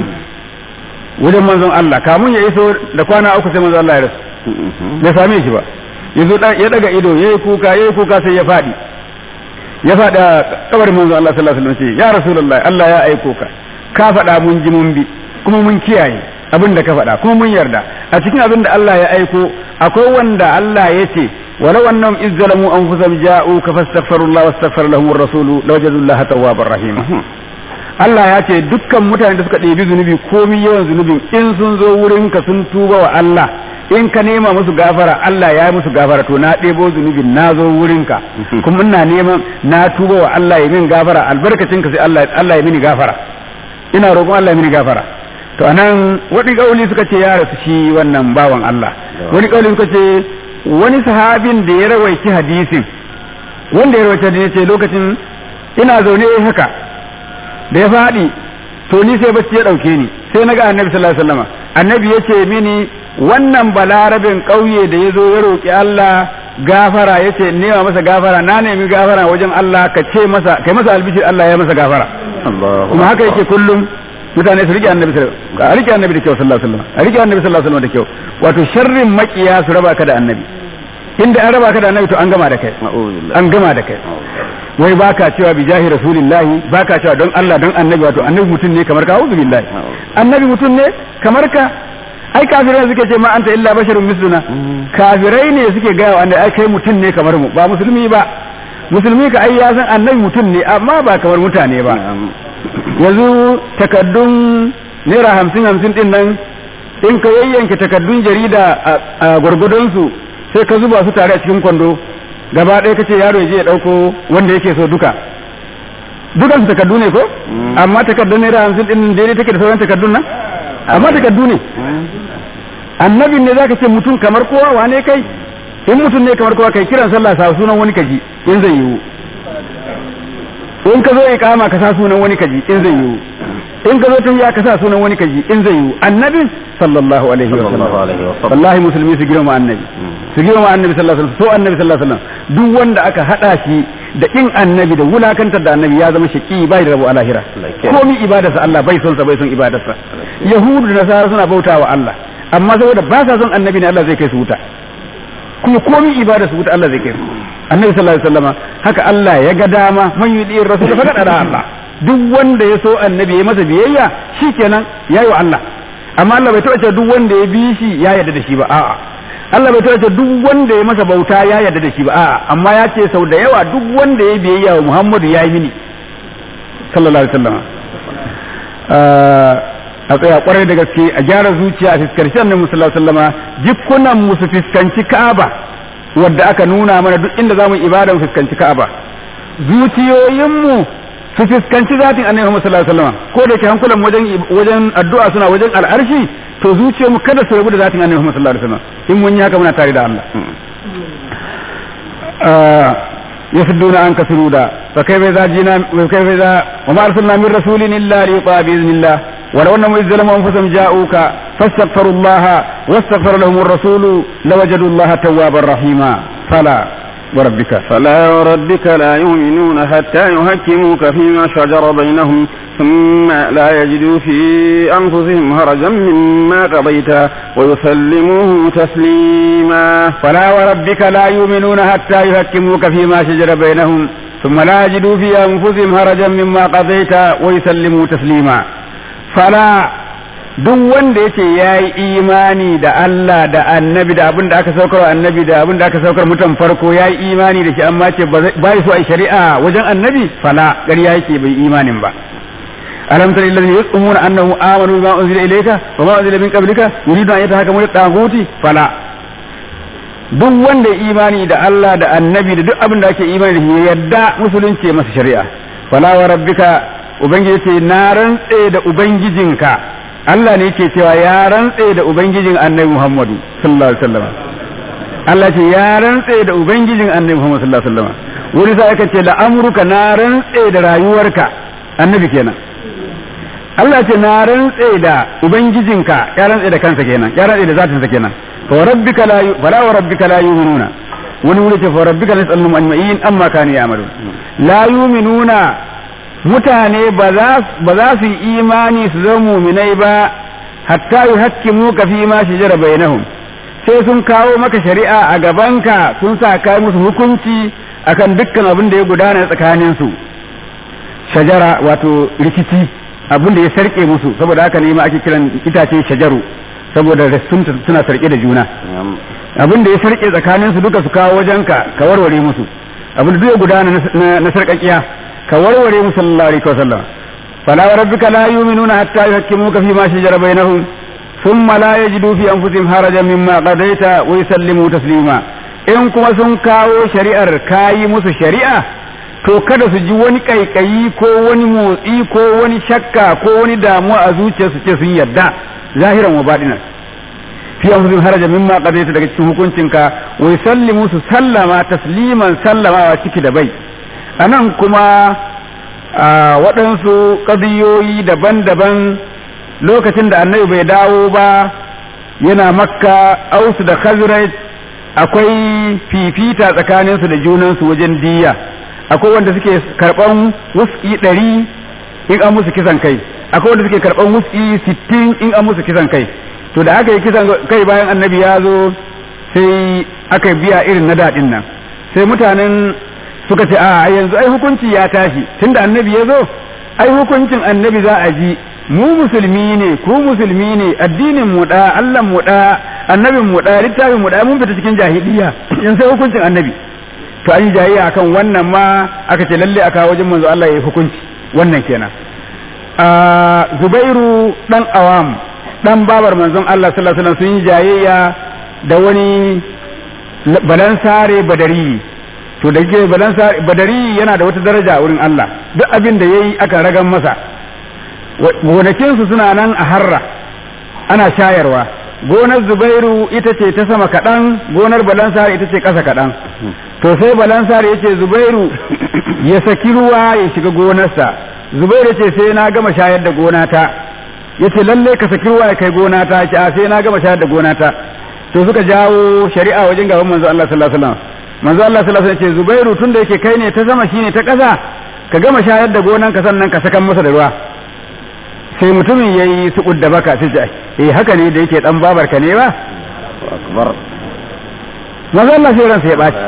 wajen manzon Allah kamun ya iso da kwana uku sai manzon Allah ya rasu bai same shi ba yanzu ya daga ido yayi kuka yayi kuka sai ya fadi ya faɗi a kabarin manzo Allah sallallahu alaihi wasallam ce ya rasulullah Allah ya aiko ka ka faɗa mun ji mun bi kuma mun kiyaye abin da ka faɗa kuma mun yarda a cikin abin da Allah ya aiko akwai wanda Allah ya ce walau annahum iz zalamu anfusahum ja'u ka fastaghfirullah wastaghfar lahum ar-rasul lawajadullaha tawwabar rahim Allah ya ce dukkan mutane da suka ɗebi zunubi komi yawan zunubin in sun zo wurin ka sun tuba wa Allah in ka nema musu gafara Allah ya yi musu gafara to na ɗebo zunubin na zo wurinka kuma ina neman na tuba wa Allah ya min gafara albarkacin ka sai Allah Allah ya mini gafara ina roƙon Allah ya mini gafara to anan wani kauli suka ce ya rasu shi wannan bawan Allah wani kauli suka ce wani sahabin da ya rawaici hadisin wanda ya rawaita hadisin ce lokacin ina zaune haka da ya faɗi to ni sai bacci ya ɗauke ni sai na ga annabi sallallahu alaihi wasallam annabi ya ce mini wannan balarabin ƙauye da ya zo ya roƙi Allah gafara ya ce nema masa gafara na nemi gafara wajen Allah ka ce masa kai masa albishir Allah ya masa gafara kuma haka yake kullum mutane su rike annabi a rike annabi da kyau sallallahu alaihi wasallam a rike annabi sallallahu alaihi wasallam da kyau wato sharrin makiya su raba ka da annabi inda an raba ka da annabi to an gama da kai an gama da kai wai baka cewa bi jahi rasulillahi baka cewa don Allah don annabi wato annabi mutum ne kamar ka auzu billahi annabi mutum ne kamar ka ai kafirai suke ce ma anta illa basharun misluna kafirai ne suke gaya wa ai kai mutum ne kamar mu ba musulmi ba musulmi ka ai ya san annabi mutum ne amma ba kamar mutane ba yanzu takaddun naira hamsin hamsin din nan in ka yayyanke takaddun jarida a gwargwadon su sai ka zuba su tare a cikin kwando gaba ɗaya kace yaro ya je ya ɗauko wanda yake so duka dukan su takaddu ne ko amma takaddun naira hamsin din daidai take da sauran takaddun nan amma takaddu ne annabin ne zaka ce mutum kamar kowa wane kai in mutum ne kamar kowa kai kiran sallah sa sunan wani kaji in zai yiwu in ka zo iqama ka sa sunan wani kaji in zai yiwu in ka zo tayya ka sa sunan wani kaji in zai yiwu annabin sallallahu alaihi wa sallam wallahi musulmi su girma annabi su girma annabi sallallahu alaihi wasallam so annabi sallallahu alaihi wasallam duk wanda aka hada shi da kin annabi da wulakantar da annabi ya zama shaki bai da rabu a lahira komi ibadarsa Allah bai son sa bai son ibadarsa yahudu da nasara suna bautawa Allah amma saboda ba sa son annabi ne Allah zai kai su wuta kuma komi ibada su wuta Allah zai kai su annabi sallallahu alaihi wasallama haka Allah ya ga dama man yudi rasul fa kada Allah duk wanda ya so annabi ya masa biyayya shikenan yayi wa Allah amma Allah bai taɓa cewa duk wanda ya bi shi ya yarda da shi ba a'a Allah bai taɓa cewa duk wanda ya masa bauta ya yarda da shi ba a'a amma ya ce sau da yawa duk wanda ya biyayya wa Muhammadu ya yi mini sallallahu alaihi wasallama a tsaya kwarai da gaske a gyara zuciya a fiskanci annabi sallallahu alaihi wasallama jikunan mu su fiskanci Ka'aba wadda aka nuna mana duk inda zamu ibada mu fiskanci Ka'aba zuciyoyin mu su fiskanci zatin annabi Muhammad sallallahu alaihi wasallama ko da ke hankulan wajen wajen addu'a suna wajen al'arshi to zuciyar mu kada su rabu da zatin annabi Muhammad sallallahu alaihi wasallam in mun yi haka muna tare da Allah يصدون عنك سرودا فكيف إذا جينا وكيف إذا وما أرسلنا من رسول إلا ليطاع بإذن الله ولو أنهم إذ ظلموا أنفسهم جاءوك فاستغفروا الله واستغفر لهم الرسول لوجدوا الله توابا رحيما فلا وربك فلا وربك لا يؤمنون حتى يحكموك فيما شجر بينهم ثم لا يجدوا في أنفسهم هرجا مما قضيت ويسلموه تسليما فلا وربك لا يؤمنون حتى يحكموك فيما شجر بينهم ثم لا يجدوا في أنفسهم هرجا مما قضيت ويسلموا تسليما فلا duk wanda yake ya yi imani da Allah da annabi da abin da aka saukar annabi da abin da aka saukar mutan farko ya yi imani da shi amma ce ba so a shari'a wajen annabi fala ƙarya yake bai imanin ba alam tara alladhina yasumuna annahu amanu bima unzila ilayka wa ma unzila min qablika yuriduna an yatahakamu ila taguti fala duk wanda ya imani da Allah da annabi da duk abin da ake imani da shi ya yadda musulunci ya masa shari'a fala wa rabbika ubangiji ce na rantse da ubangijinka Allah ne yake cewa ya rantse da ubangijin annabi Muhammadu sallallahu alaihi wasallam Allah ce ya rantse da ubangijin annabi Muhammad sallallahu alaihi wasallam wani sai aka ce la amruka na rantse da rayuwarka annabi kenan Allah ce na rantse da ubangijinka ya rantse da kansa kenan ya rantse da zatinsa kenan fa rabbika la fala wa rabbika la yu'minuna wani wuri ce fa rabbika nas'aluhum ajma'in amma kanu ya'malun la yu'minuna mutane ba za su yi imani su zama muminai ba hatta yuhakkimu ka fi ma shajara bainahum sai sun kawo maka shari'a a gabanka sun sa kai musu hukunci akan dukkan abin da ya gudana tsakanin su shajara wato rikici abin da ya sarke musu saboda haka ne ma ake kiran itace shajaru saboda suna sarke da juna abin da ya sarke tsakanin su duka su kawo wajenka ka warware musu abin da duk ya gudana na sarkakiya ka warware musu sallallahu alaihi wasallam fala wa rabbika la yu'minuna hatta yuhakkimuka fi ma shajara bainahum thumma la yajidu fi anfusihim harajan mimma qadaita wa yusallimu taslima in kuma sun kawo shari'ar kayi musu shari'a to kada su ji wani kaikayi ko wani motsi ko wani shakka ko wani damuwa a zuciyarsu ce sun yarda zahiran wa batinan fi anfusihim harajan mimma qadaita daga cikin hukuncinka wa yusallimu su sallama tasliman sallamawa ciki da bai anan kuma waɗansu ƙadiyoyi daban-daban lokacin da annabi bai dawo ba yana makka ausu da khazraj akwai fifita tsakaninsu da junansu wajen diya akwai wanda suke karɓan wuski ɗari in an musu kisan kai akwai wanda suke karɓan wuski sittin in an musu kisan kai to da aka yi kisan kai bayan annabi ya zo sai aka biya irin na daɗin nan sai mutanen suka ce a yanzu ai hukunci ya tashi tunda annabi ya zo ai hukuncin annabi za a ji mu musulmi ne ku musulmi ne addinin mu da Allah mu da annabin mu da littafin mu da mun fita cikin jahiliya yanzu sai hukuncin annabi to an yi jahiliya akan wannan ma aka ce lalle aka wajen manzo Allah ya yi hukunci wannan kenan a Zubairu dan Awam dan babar manzon Allah sallallahu alaihi wasallam sun yi jayayya da wani balansare badari to da ke balansa badari yana da wata daraja wurin Allah duk abin da yayi aka ragan masa gonakinsu suna nan a harra ana shayarwa gonar zubairu ita ce ta sama kaɗan gonar balansar ita ce ƙasa kaɗan to sai balansar ya ce zubairu ya saki ruwa ya shiga gonarsa zubairu ce sai na gama shayar da gonata ya ce lalle ka saki ruwa ya kai gonata ya ce sai na gama shayar da gonata to suka jawo shari'a wajen gaban manzo Allah sallallahu alaihi wasallam manzo Allah sallallahu alaihi wasallam ce Zubairu tunda yake kai ne ta sama shine ta ƙasa ka gama shayar da gonan ka sannan ka sakan masa da ruwa sai mutumin yayi sukud da baka sai ce eh haka ne da yake dan babar ka ne ba akbar manzo Allah sai ransa ya baci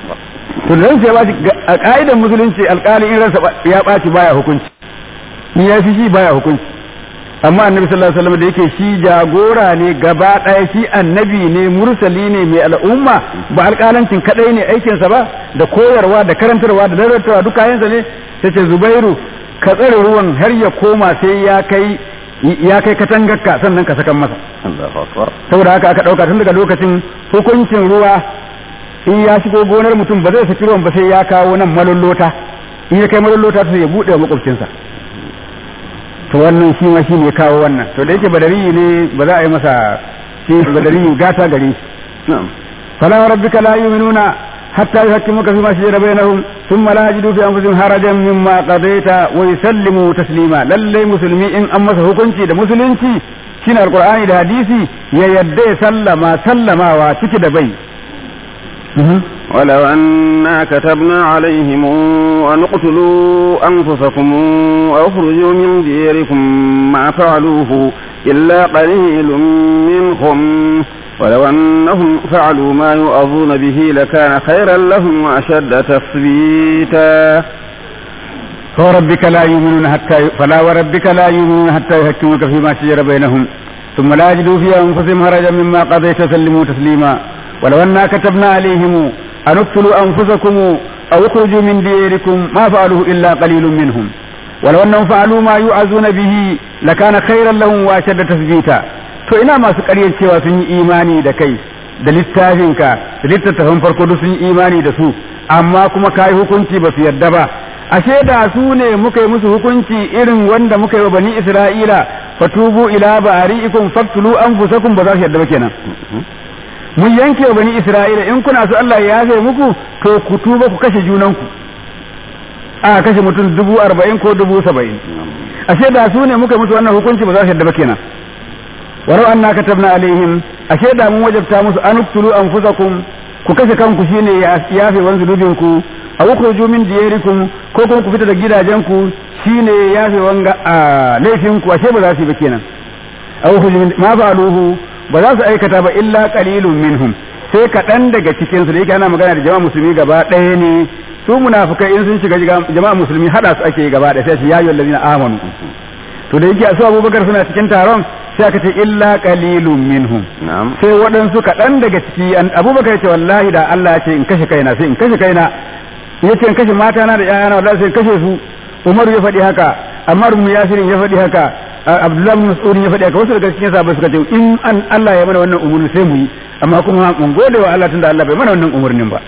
to ransa ya baci a ka'idar musulunci alƙali in ransa ya baci baya hukunci ni ya fi shi baya hukunci amma annabi sallallahu alaihi wasallam da yake shi jagora ne gaba ɗaya shi annabi ne mursali ne mai al'umma ba alƙalancin kadai ne aikinsa ba da koyarwa da karantarwa da daratarwa duk kayansa ne sai ce zubairu ka tsare ruwan har ya koma sai ya kai ya kai katangarka sannan ka sakan masa saboda haka aka ɗauka tun daga lokacin hukuncin ruwa in ya shigo gonar mutum ba zai saki ruwan ba sai ya kawo nan malolota in ya kai malolota sai ya buɗe wa makwabcinsa to wannan shi ma shi ne kawo wannan to da yake badari ne ba za a yi masa shi badari gata gare shi fala rabbika la yu'minuna hatta yuhakkimuka fima shajara bainahum thumma la yajidu fi anfusihim harajan mimma qadaita wa yusallimu taslima lalle musulmi in an masa hukunci da musulunci shine alqur'ani da hadisi ya yadda ya sallama sallamawa ciki da bai ولو أنا كتبنا عليهم أن اقتلوا أنفسكم أو اخرجوا من ديركم ما فعلوه إلا قليل منهم ولو أنهم فعلوا ما يؤظون به لكان خيرا لهم وأشد تثبيتا فوربك لا يؤمنون حتى فلا وربك لا يؤمنون حتى يحكموك فيما شجر بينهم ثم لا يجدوا في أنفسهم هرجا مما قضيت سلموا تسليما ولو أنا كتبنا عليهم أن اقتلوا أنفسكم أو اخرجوا من ديركم ما فعلوه إلا قليل منهم wala wannan fa'alu ma yu'azuna bihi lakana khairan lahum wa shadda tasbita to ina masu ƙaryar cewa sun yi imani da kai da littafinka da littattafan farko duk sun yi imani da su amma kuma kai hukunci ba su yarda ba ashe da su ne muka yi musu hukunci irin wanda muka yi wa bani isra'ila fatubu ila bari'ikum faktulu anfusakum ba za su yarda ba kenan mun yanke wa bani isra'ila in kuna so Allah ya yafe muku to ku tuba ku kashe junanku a kashe mutum dubu arba'in ko dubu saba'in ashe da su ne muka musu wannan hukunci ba za su yarda ba kenan walau anna katabna alaihim ashe da mun wajabta musu an uktulu anfusakum ku kashe kanku shine ya yafe wan zunubin ku aw ukhruju min diyarikum ko kuma ku fita da gidajenku shine yafe wanga a laifin ku ashe ba za su yi ba kenan aw ukhruju min ma fa'aluhu ba za su aikata ba illa qalilun minhum sai kaɗan daga cikin su da yake ana magana da jama'a musulmi gaba ɗaya ne su munafikai in sun shiga jama'a musulmi hada su ake gaba ɗaya sai su yayi allazina amanu to da yake su abubakar suna cikin taron sai aka ce illa qalilun minhum sai waɗansu kaɗan daga ciki abubakar ce wallahi da Allah ya ce in kashe kaina sai in kashe kaina ya ce in kashe mata na da ƴaƴana wallahi sai in kashe su Umaru ya faɗi haka Ammar ibn Yasir ya faɗi haka Abdullahi ibn Mas'ud ya faɗi haka wasu daga cikin sahabbai suka ce in an Allah ya mana wannan umurni sai mu yi amma kuma mun gode wa Allah tunda Allah bai mana wannan umurnin ba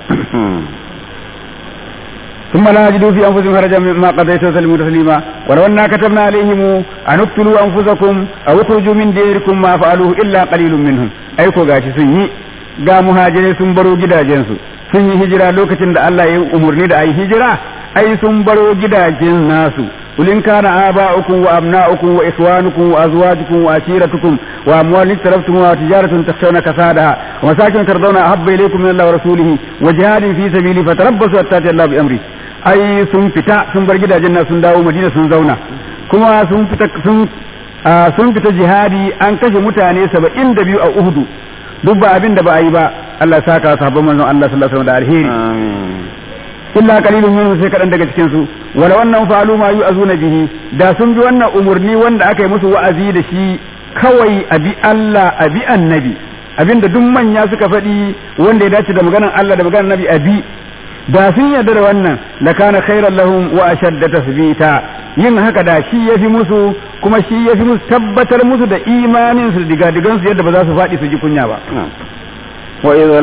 ثم لا يجدوا في انفسهم حرجا مما قضيت وسلموا تسليما ولو انا كتبنا عليهم ان اقتلوا انفسكم او اخرجوا من ديركم ما فعلوه الا قليل منهم ai ko gashi sun yi ga muhajirai sun baro gidajensu sun yi hijira lokacin da Allah ya umurni da ai hijira ai sun baro gidajen nasu قل إن كان آباؤكم وأبناؤكم وإخوانكم وأزواجكم وعشيرتكم وأموال اقترفتموها وتجارة تخشون كسادها ومساكن ترضون أحب إليكم من الله ورسوله وجهاد في سبيله فتربصوا حتى يأتي الله بأمره أي sun fita sun bar gidajen nan sun dawo Madina sun zauna kuma sun fita sun sun fita jihadi an kashe mutane saba'in da biyu a Uhudu duk ba abin da ba a yi ba Allah saka sahabban manzon Allah sallallahu alaihi wasallam da alheri illa qalilun minhum sai kadan daga cikin su wala wannan falu ma yu'azuna bihi da sun bi wannan umurni wanda aka yi musu wa'azi da shi kawai abi Allah abi annabi abinda duk manya suka faɗi wanda ya dace da maganar Allah da maganar nabi abi da sun yarda da wannan la kana khairan lahum wa ashadda tasbita yin haka da shi yafi musu kuma shi yafi musu tabbatar musu da imanin su diga digan su yadda ba za su faɗi su ji kunya ba وإذا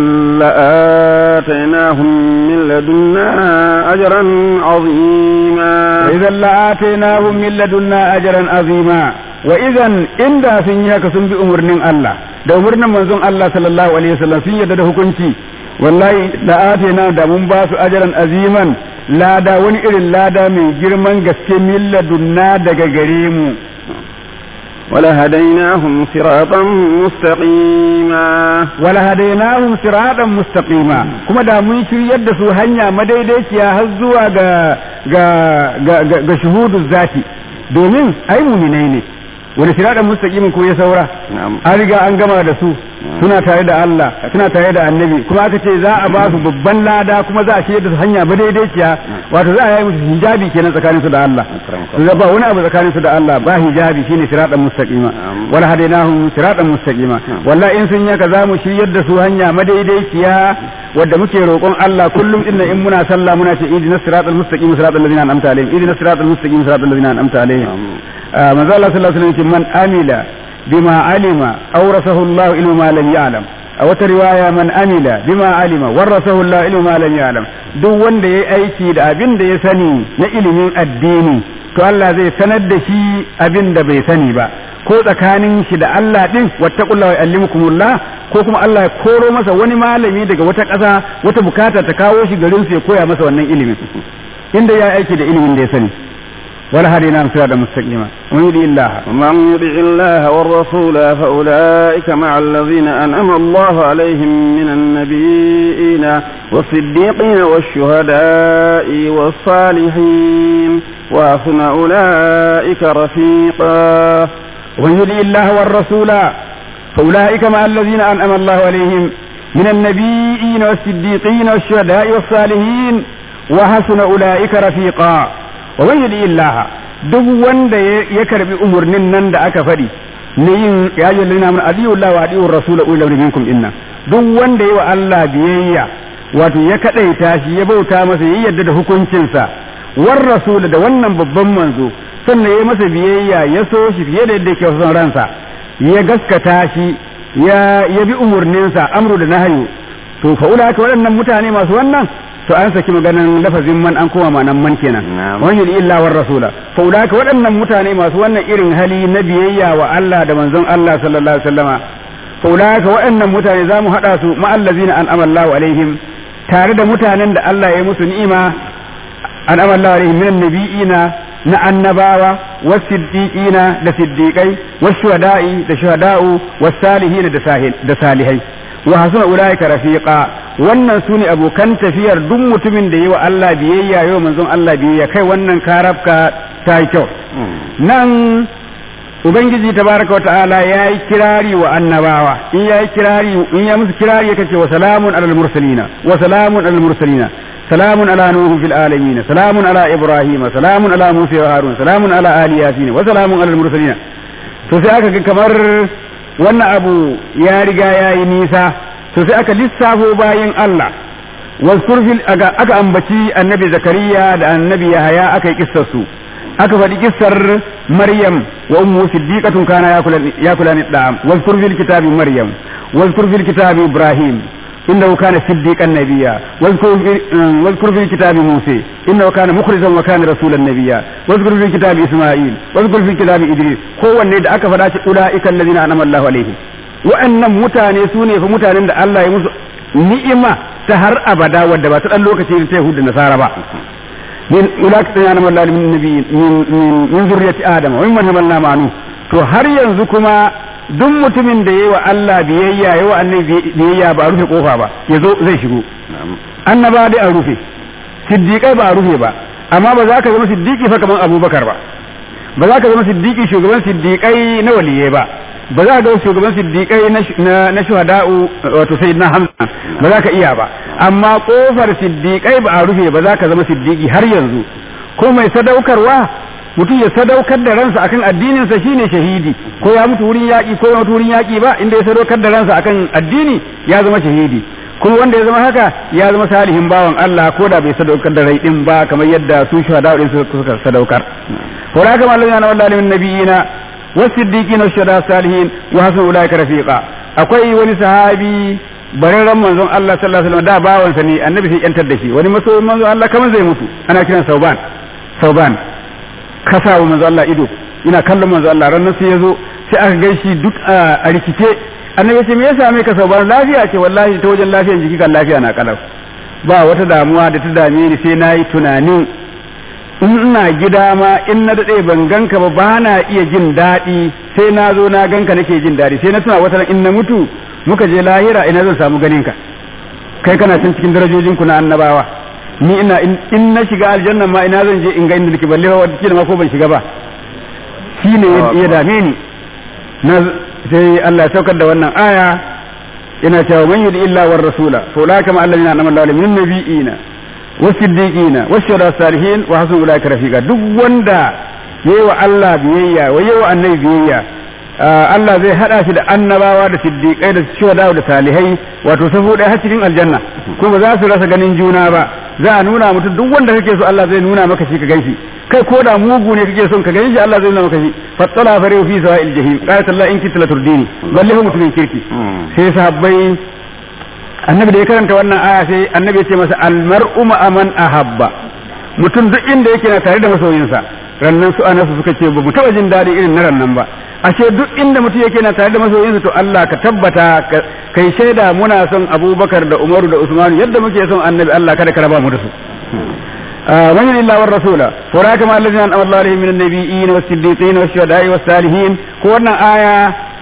لآتيناهم من لدنا أجرا عظيما وإذا لآتيناهم من لدنا أجرا عظيما وإذا إن دا sun yi haka sun bi umarnin Allah da umarnin manzon Allah sallallahu alaihi wasallam sun yarda da hukunci wallahi da atina da mun ba su ajaran aziman lada wani irin lada mai girman gaske min ladunna daga gare mu ولهديناهم صراطا مستقيما ولهديناهم صراطا مستقيما كما دا mun shiryar da su hanya madaidaiciya har zuwa ga ga ga, ga, ga shuhudu zati domin ai muminai ne wani siradan mustaqimin ko ya saura an riga an gama da su suna tare da Allah suna tare da annabi kuma aka ce za a ba su babban lada kuma za a shirya da su hanya madaidaiciya wato za a yi musu hijabi kenan tsakanin su da Allah su ba wani abu tsakanin su da Allah ba hijabi shine siratan mustaqima wala hadainahum siratan mustaqima wallahi in sun yaka za mu shiryar da su hanya madaidaiciya wadda muke roƙon Allah kullum din in muna sallah muna ce idina siratal mustaqim siratal ladzina an'amta alaihim idina siratal mustaqim siratal ladzina an'amta alaihim manzo Allah sallallahu alaihi wasallam man amila bima alima awrasahu Allah ilma ma lam ya'lam a wata riwaya man amila bima alima warasahu Allah ilma ma lam ya'lam duk wanda yayi aiki da abin da ya sani na ilimin addini to Allah zai sanar da shi abin da bai sani ba ko tsakanin shi da Allah din wattaqullaha wa yu'allimukumullah ko kuma Allah ya koro masa wani malami daga wata ƙasa wata bukata ta kawo shi garin su ya koya masa wannan ilimin inda ya aiki da ilimin da ya sani ولا هديناهم صراطا مستقيما ومن يطع الله ومن يطع الله والرسول فأولئك مع الذين أنعم الله عليهم من النبيين والصديقين والشهداء والصالحين وحسن أولئك رفيقا ومن يطع الله والرسول فأولئك مع الذين أنعم الله عليهم من النبيين والصديقين والشهداء والصالحين وحسن أولئك رفيقا wa man yudi illaha duk wanda ya karbi umurnin nan da aka faɗi ne yin ya yi lina mun adiyu Allah wa adiyu rasul ulul minkum inna duk wanda yi wa Allah biyayya wato ya kadaita shi ya bauta masa ya yarda da hukuncinsa war rasul da wannan babban manzo sannan ya masa biyayya ya so shi fiye da yadda yake son ransa ya gaskata shi ya ya bi umurninsa amru da nahyu to fa ulaka waɗannan mutane masu wannan to an saki maganan lafazin man an koma manan man kenan wani illa war rasula fa ulaka waɗannan mutane masu wannan irin hali na biyayya wa Allah da manzon Allah sallallahu alaihi wasallama fa ulaka waɗannan mutane zamu hada su ma allazina an amallahu alaihim tare da mutanen da Allah ya musu ni'ima an amallahu alaihim minan nabiyina na annabawa wasiddiqina da siddiqai washuhada'i da shuhada'u wasalihina da salihai wa hasuna ulaika rafiqa wannan sune abokan tafiyar duk mutumin da yi wa Allah biyayya yau manzon Allah biyayya kai wannan karabka ta yi kyau nan ubangiji tabaraka wata'ala ya yi kirari wa annabawa in ya yi kirari in ya musu kirari ya kace wa salamun alal mursalina wa salamun alal mursalina salamun ala nuhu fil alamin salamun ala ibrahim salamun ala musa wa harun salamun ala ali yasin wa salamun alal mursalina to sai aka ga kamar wannan abu ya riga ya yi nisa to sai aka lissafo bayan Allah wazkur fil aka ambaci annabi zakariya da annabi yahaya aka yi kissar su aka faɗi kissar maryam wa ummu siddiqatun kana yakula ni da'am wazkur fil kitabi maryam wazkur fil kitabi ibrahim إنه كان صديقا نبيا واذكر في, واذكر في الكتاب موسى إنه كان مخرجا وكان رسولا نبيا واذكر في الكتاب إسماعيل واذكر في الكتاب إدريس هو النيد أكفر أولئك الذين أنعم الله عليهم وأن متاني سوني فمتاني الله يمس ni'ima ta har abada wadda ba ta dan lokaci ta Yahudu da Nasara ba min ulaka ya nama Allah min nabi min min zurriyati Adam wa mimman hamalna ma'anu to har yanzu kuma duk mutumin da yayi wa Allah biyayya yayi wa annabi biyayya ba a rufe kofa ba yazo zai shigo annaba dai a rufe siddiqai ba a rufe ba amma ba za ka zama siddiqi fa kaman Abubakar ba ba za ka zama siddiqi shugaban siddiqai na waliyai ba ba za ka ga shugaban siddiqai na shuhada'u wato sayyidina Hamza ba za ka iya ba amma kofar siddiqai ba a rufe ba za ka zama siddiqi har yanzu ko mai sadaukarwa mutum ya sadaukar da ransa akan addinin sa shine shahidi ko ya mutu wurin yaki ko ya mutu wurin yaki ba inda ya sadaukar da ransa akan addini ya zama shahidi kuma wanda ya zama haka ya zama salihin bawan Allah ko da bai sadaukar da rai din ba kamar yadda su shuhada'u din suka sadaukar wa raka mallaka na wallahi min nabiyina والصديقين والشهداء الصالحين وحسن اولئك رفيقا akwai wani sahabi bararren manzon Allah sallallahu alaihi wasallam da bawansa ne annabi sai yantar da shi wani masoyin manzon Allah kamar zai mutu ana kiran sauban sauban kasa wa manzon Allah ido ina kallon manzon Allah ranar sai yazo sai aka gaishe duk a rikice annabi ce me yasa mai ka sauban lafiya ce wallahi ta wajen lafiyar jiki kan lafiya na kalau ba wata damuwa da ta dame ni sai nayi tunanin in ina gida ma in na daɗe ban ganka ba ba na iya jin daɗi sai na zo na ganka nake jin daɗi sai na tuna wata in na mutu muka je lahira ina zan samu ganin ka kai kana can cikin darajojin ku na annabawa ni ina in na shiga aljanna ma ina zan je in ga inda nake balle wata kila ma ko ban shiga ba shine ya dame ni na sai Allah ya saukar da wannan aya ina cewa man yudi illa war rasula fa ulaka ma alladhina anama Allahu min nabiyina wasiddiqina washhadu salihin wa hasan ulaika rafiqa duk wanda yayi wa Allah biyayya wa yayi wa annabi biyayya Allah zai hada shi da annabawa da siddiqai da shuhada da salihai wato safu ɗaya har cikin aljanna kuma za su rasa ganin juna ba za a nuna mutum duk wanda kake so Allah zai nuna maka shi ka ganshi kai ko da mugu ne kake son ka ganshi Allah zai nuna maka shi fattala fare fi sawa'il jahim qalat Allah in kitla turdini balle mutumin kirki sai sahabbai annabi da ya karanta wannan aya sai annabi ya ce masa almar'u man ahabba mutum duk inda yake na tare da masoyinsa rannan su anasu suka ce ba mu taba jin daɗi irin na rannan ba ashe duk inda mutum yake na tare da masoyinsa to Allah ka tabbata kai shaida muna son Abubakar da Umaru da Usman yadda muke son annabi Allah kada ka raba mu da su من يطع الله والرسول فأولئك مع الذين أنعم الله عليهم من النبيين والصديقين والشهداء والصالحين كون آية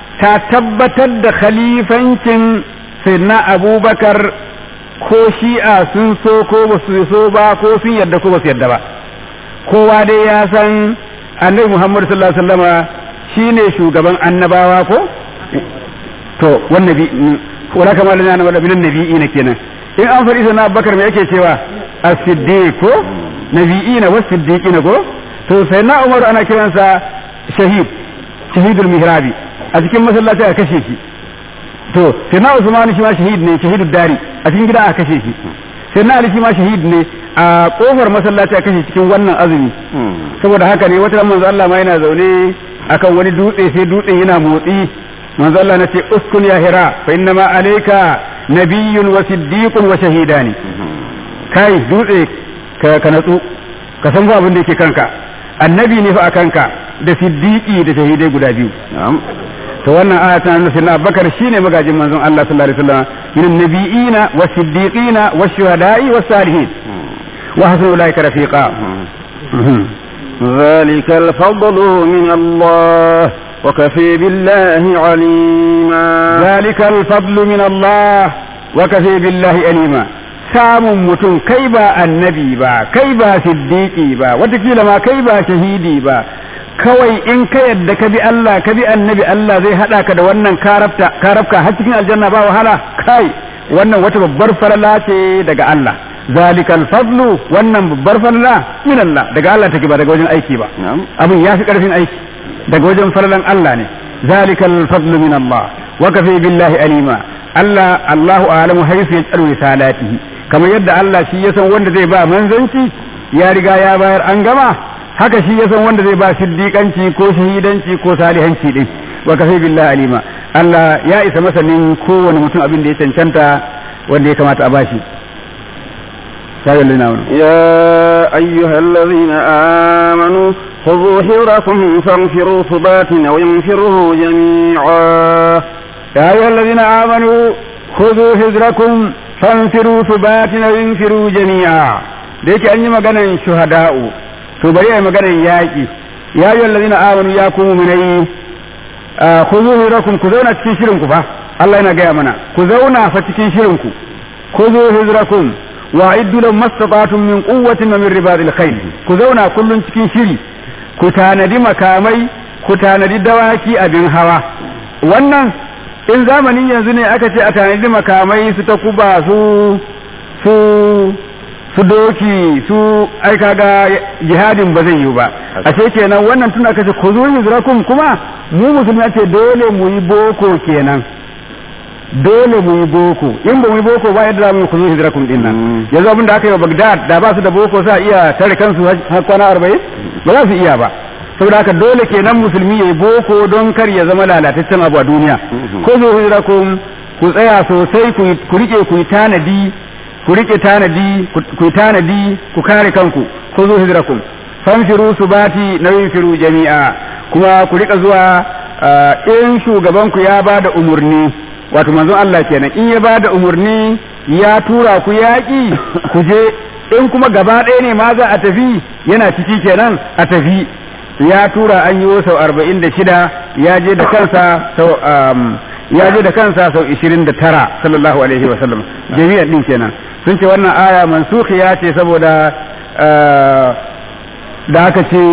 تثبتت خليفة sayyidina abubakar ko shi'a sun so ko ba su so ba ko sun yadda ko ba su yadda ba kowa dai ya san annabi muhammadu sallallahu alaihi wasallama shine shugaban annabawa ko to wannan bi wala kama da na minan nabi'ina kenan in an faɗi sayyidina abubakar me yake cewa as-siddiq ko nabi'ina was siddiqina ko to sayyidina umaru ana kiransa shahid shahidul mihrabi a cikin masallaci a kashe shi to sai na Usman shi ma shahid ne shahidud dari a cikin gida aka kashe shi sai na Ali shi ma shahid ne a kofar masallaci a kashe cikin wannan azumi saboda haka ne wata manzo Allah ma yana zaune akan wani dutse sai dutsen yana motsi manzo Allah na ce uskun ya hira fa inna ma alayka nabiyyun wa siddiqun wa shahidani kai dutse ka ka natsu ka san ba abin da yake kanka annabi ne fa a kanka da siddiqi da shahidai guda biyu to wannan aya tana nuna sayyidina Abubakar shine magajin manzon Allah sallallahu alaihi wasallam min nabiyina wa siddiqina wa shuhada'i wa salihin wa hasuna ulaika rafiqa ذلك الفضل من الله وكفي بالله عليما ذلك الفضل من الله وكفي بالله عليما samun mutum kai ba annabi ba kai ba siddiqi ba watakila ma kai ba shahidi ba kawai in ka yadda ka bi Allah ka bi annabi Allah zai hada ka da wannan karafta karafka har cikin aljanna ba wahala kai wannan wata babbar falala ce daga Allah zalikal fadlu wannan babbar falala min Allah daga Allah take ba daga wajen aiki ba abin ya fi karfin aiki daga wajen falalan Allah ne zalikal fadlu min Allah wa kafi billahi alima Allah Allahu a'lamu haythu yaj'alu risalatihi kamar yadda Allah shi ya san wanda zai ba manzanci ya riga ya bayar an gama haka shi ya san wanda zai ba siddiƙanci ko shahidanci ko salihanci din wa kafi billahi alima Allah ya isa masanin kowane mutum abin da ya cancanta wanda ya kamata a bashi يا أيها الذين آمنوا خذوا حذركم فانفروا ثبات أو ينفروا جميعا يا أيها الذين آمنوا خذوا حذركم فانفروا ثبات أو ينفروا جميعا da yake an yi maganan shuhada'u to bari a yi maganan yaƙi ya yi wallazina amanu ya ku mu'minai ku zo hirakum ku zauna cikin shirin ku fa Allah yana gaya mana ku zauna fa cikin shirin ku ku zo hijrakum wa iddu lahum mastata'tum min quwwatin wa min ribadil khayl ku zauna kullun cikin shiri ku tanadi makamai ku tanadi dawaki abin hawa wannan in zamanin yanzu ne aka ce a tanadi makamai su ta kuba su su su doki su ai kaga jihadin ba zai yi ba ashe kenan wannan tun aka ce kuzu hijrakum kuma mu musulmi ce dole mu yi boko kenan dole mu yi boko in ba mu yi boko ba yadda za mu yi kuzu hijrakum din nan yanzu abin da aka yi wa Baghdad da ba su da boko sa iya tare kansu har kwana arba'in ba za su iya ba saboda haka dole kenan musulmi ya yi boko don kar ya zama lalataccen abu a duniya kuzu hijrakum ku tsaya sosai ku rike ku yi tanadi ku rike tanadi ku tanadi ku kare kanku ku zo hijrakum fanfiru subati na yunfiru jami'a kuma ku rika zuwa in shugaban ku ya bada umurni wato manzon Allah kenan in ya bada umurni ya tura ku yaƙi ku je in kuma gaba ɗaya ne ma za a tafi yana ciki kenan a tafi ya tura an yi sau arba'in da shida ya je da kansa sau ya je da kansa sau ishirin da tara sallallahu alaihi wa sallam jami'an din kenan sun ce wannan aya mansukhiya ce saboda da aka ce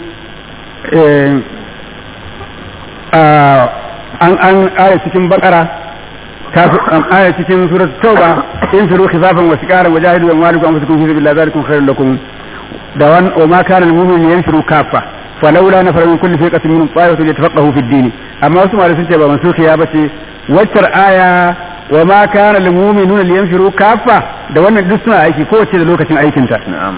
an an aya cikin bakara aya cikin surat tauba in firu khifafan wa siqaran wajahidu wa malikum anfusakum fi sabilillah zalikum khairul lakum da wan wa ma kana lil mu'minin yanfiru kaffa falawla nafara min kulli firqatin minhum ta'ifatu yatafaqahu fi ad-din amma wasu malamai sun ce ba mansukhiya bace waccar aya wa ma kana lil mu'minuna liyanfiru kaffa da wannan duk suna aiki kowace da lokacin aikinta na'am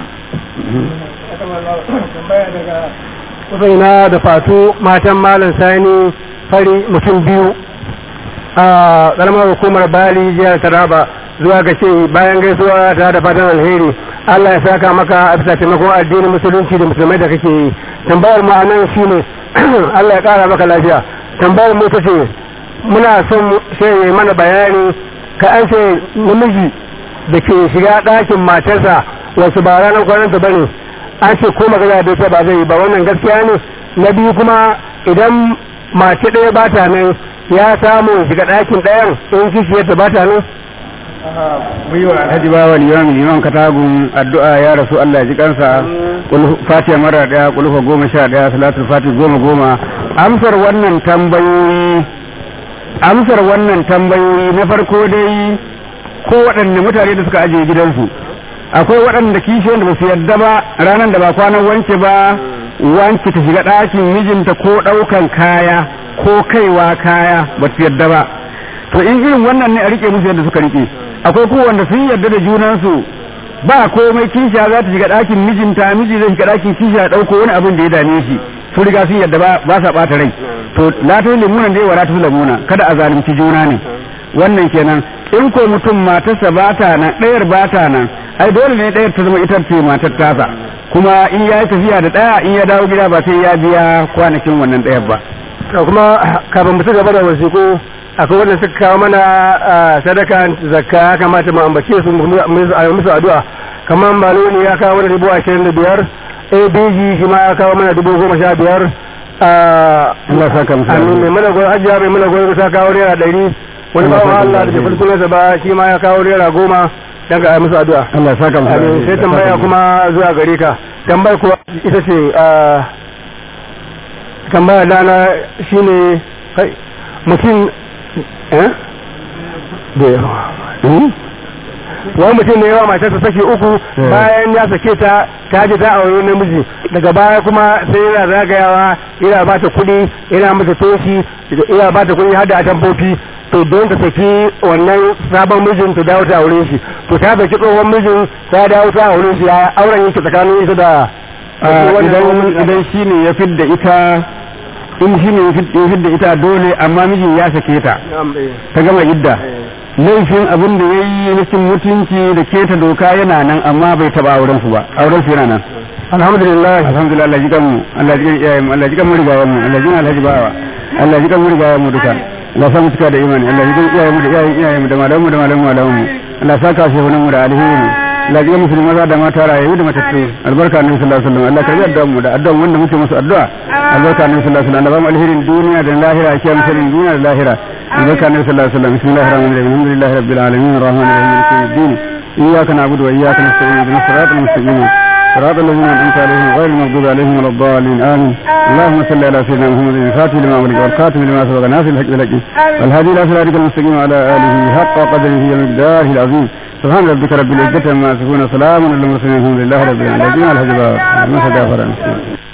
Ubaina da fatu matan malam sani fari mutum biyu a ƙaramar hukumar bali jihar taraba zuwa ga ce bayan gaisuwa ta da fatan alheri Allah ya saka maka a bisa taimakon addinin musulunci da musulmai da kake yi tambayar mu anan shine Allah ya ƙara maka lafiya tambayar mu ta ce muna son sai mana bayani ka an ce namiji da ke shiga ɗakin matarsa wasu ba ranar kwananta ba ne an ce ko magana da ita ba zai yi ba wannan gaskiya ne na biyu kuma idan mace ɗaya ba ta nan ya samu shiga ɗakin ɗayan in kishiyarta ba ta nan wa alhaji bawa liman liman katagun addu'a ya rasu Allah ya ji kansa fatiha mara daya kulufa goma sha daya salatul fatih goma goma amsar wannan tambayoyi amsar wannan tambayoyi na farko dai ko waɗanne mutane da suka ajiye gidansu akwai waɗanda kishiyar da ba su yarda ba ranar da ba kwanan wance ba wance ta shiga ɗakin mijinta ko ɗaukan kaya ko kaiwa kaya ba su yarda ba to in irin wannan ne a rike musu yadda suka rike akwai kuma wanda sun yarda da junansu ba komai kishiya za ta shiga ɗakin mijinta miji zai shiga ɗakin kishiya ɗauko wani abin da ya dame shi su riga sun yadda ba sa ɓata rai to la ta limuna dai wa la ta lamuna kada a zalunci juna ne wannan kenan in ko mutum matarsa ba ta nan ɗayar ba ta nan ai dole ne ɗayar ta zama ita ce matar tasa kuma in ya yi tafiya da ɗaya in ya dawo gida ba sai ya biya kwanakin wannan ɗayar ba to kuma kafin mu ci gaba da wasiku akwai wanda suka kawo mana sadaka zakka ya kamata mu ambace su musu addu'a kamar maloni ya kawo mana dubu ashirin da biyar abg shi ma ya kawo mana dubu goma sha biyar Allah saka musu amin mai mana gwai hajiya mai mana gwai ta kawo naira ɗari wani ba wa Allah da jefar sunansa ba shi ma ya kawo naira goma dan ga musu addu'a Allah saka musu amin sai tambaya kuma zuwa gare ka tambayar kuwa ita ce tambaya dana shine mutum eh da yawa wani mutum ne yawa matarsa sake uku bayan ya sake ta ta je ta aure namiji daga baya kuma sai yana zagayawa yana ba ta kuɗi yana mata toshi yana ba ta kuɗi har da atamfofi to don ta saki wannan sabon mijin ta dawo ta aure shi to ta saki tsohon mijin ta dawo ta aure shi ya auren yake tsakanin ita da idan idan shine ya fidda ita in shine ya fidda ita dole amma mijin ya sake ta ta gama idda laifin abin da ya yi na cin mutunci da keta doka yana nan amma bai taba auren su ba auren su yana nan alhamdulillah alhamdulillah Allah jikan mu Allah jikan iyayen mu Allah jikan mu rigayen mu Allah jikan alhaji bawa Allah jikan mu rigayen mu duka Allah sa mu cika da imani Allah jikan iyayen mu da iyayen iyayen mu da malamu da malamu malamu mu Allah saka shi hunan mu da alheri Allah jikan musulmi maza da mata rayu da matattu albarka annabi sallallahu alaihi wasallam Allah karbi addu'an mu da addu'an wanda muke musu addu'a albarka annabi sallallahu alaihi wasallam Allah ba mu alherin duniya da lahira kiyam sanin duniya da lahira albarka annabi sallallahu alaihi wasallam bismillahir rahmanir rahim alhamdulillahi rabbil alamin arrahmanir rahim maliki yawmiddin iyyaka na'budu wa iyyaka nasta'in ihdinas siratal mustaqim صراط الذين أنعمت عليهم غير المغضوب عليهم ولا الضالين آمين اللهم صل على سيدنا محمد الفاتح لما أغلق والخاتم لما سبق ناصر الحق بالحق والهادي إلى صراطك المستقيم وعلى آله حق قدره ومقداره العظيم سبحان ربك رب العزة عما يصفون وسلام على المرسلين الحمد لله رب العالمين الحمد لله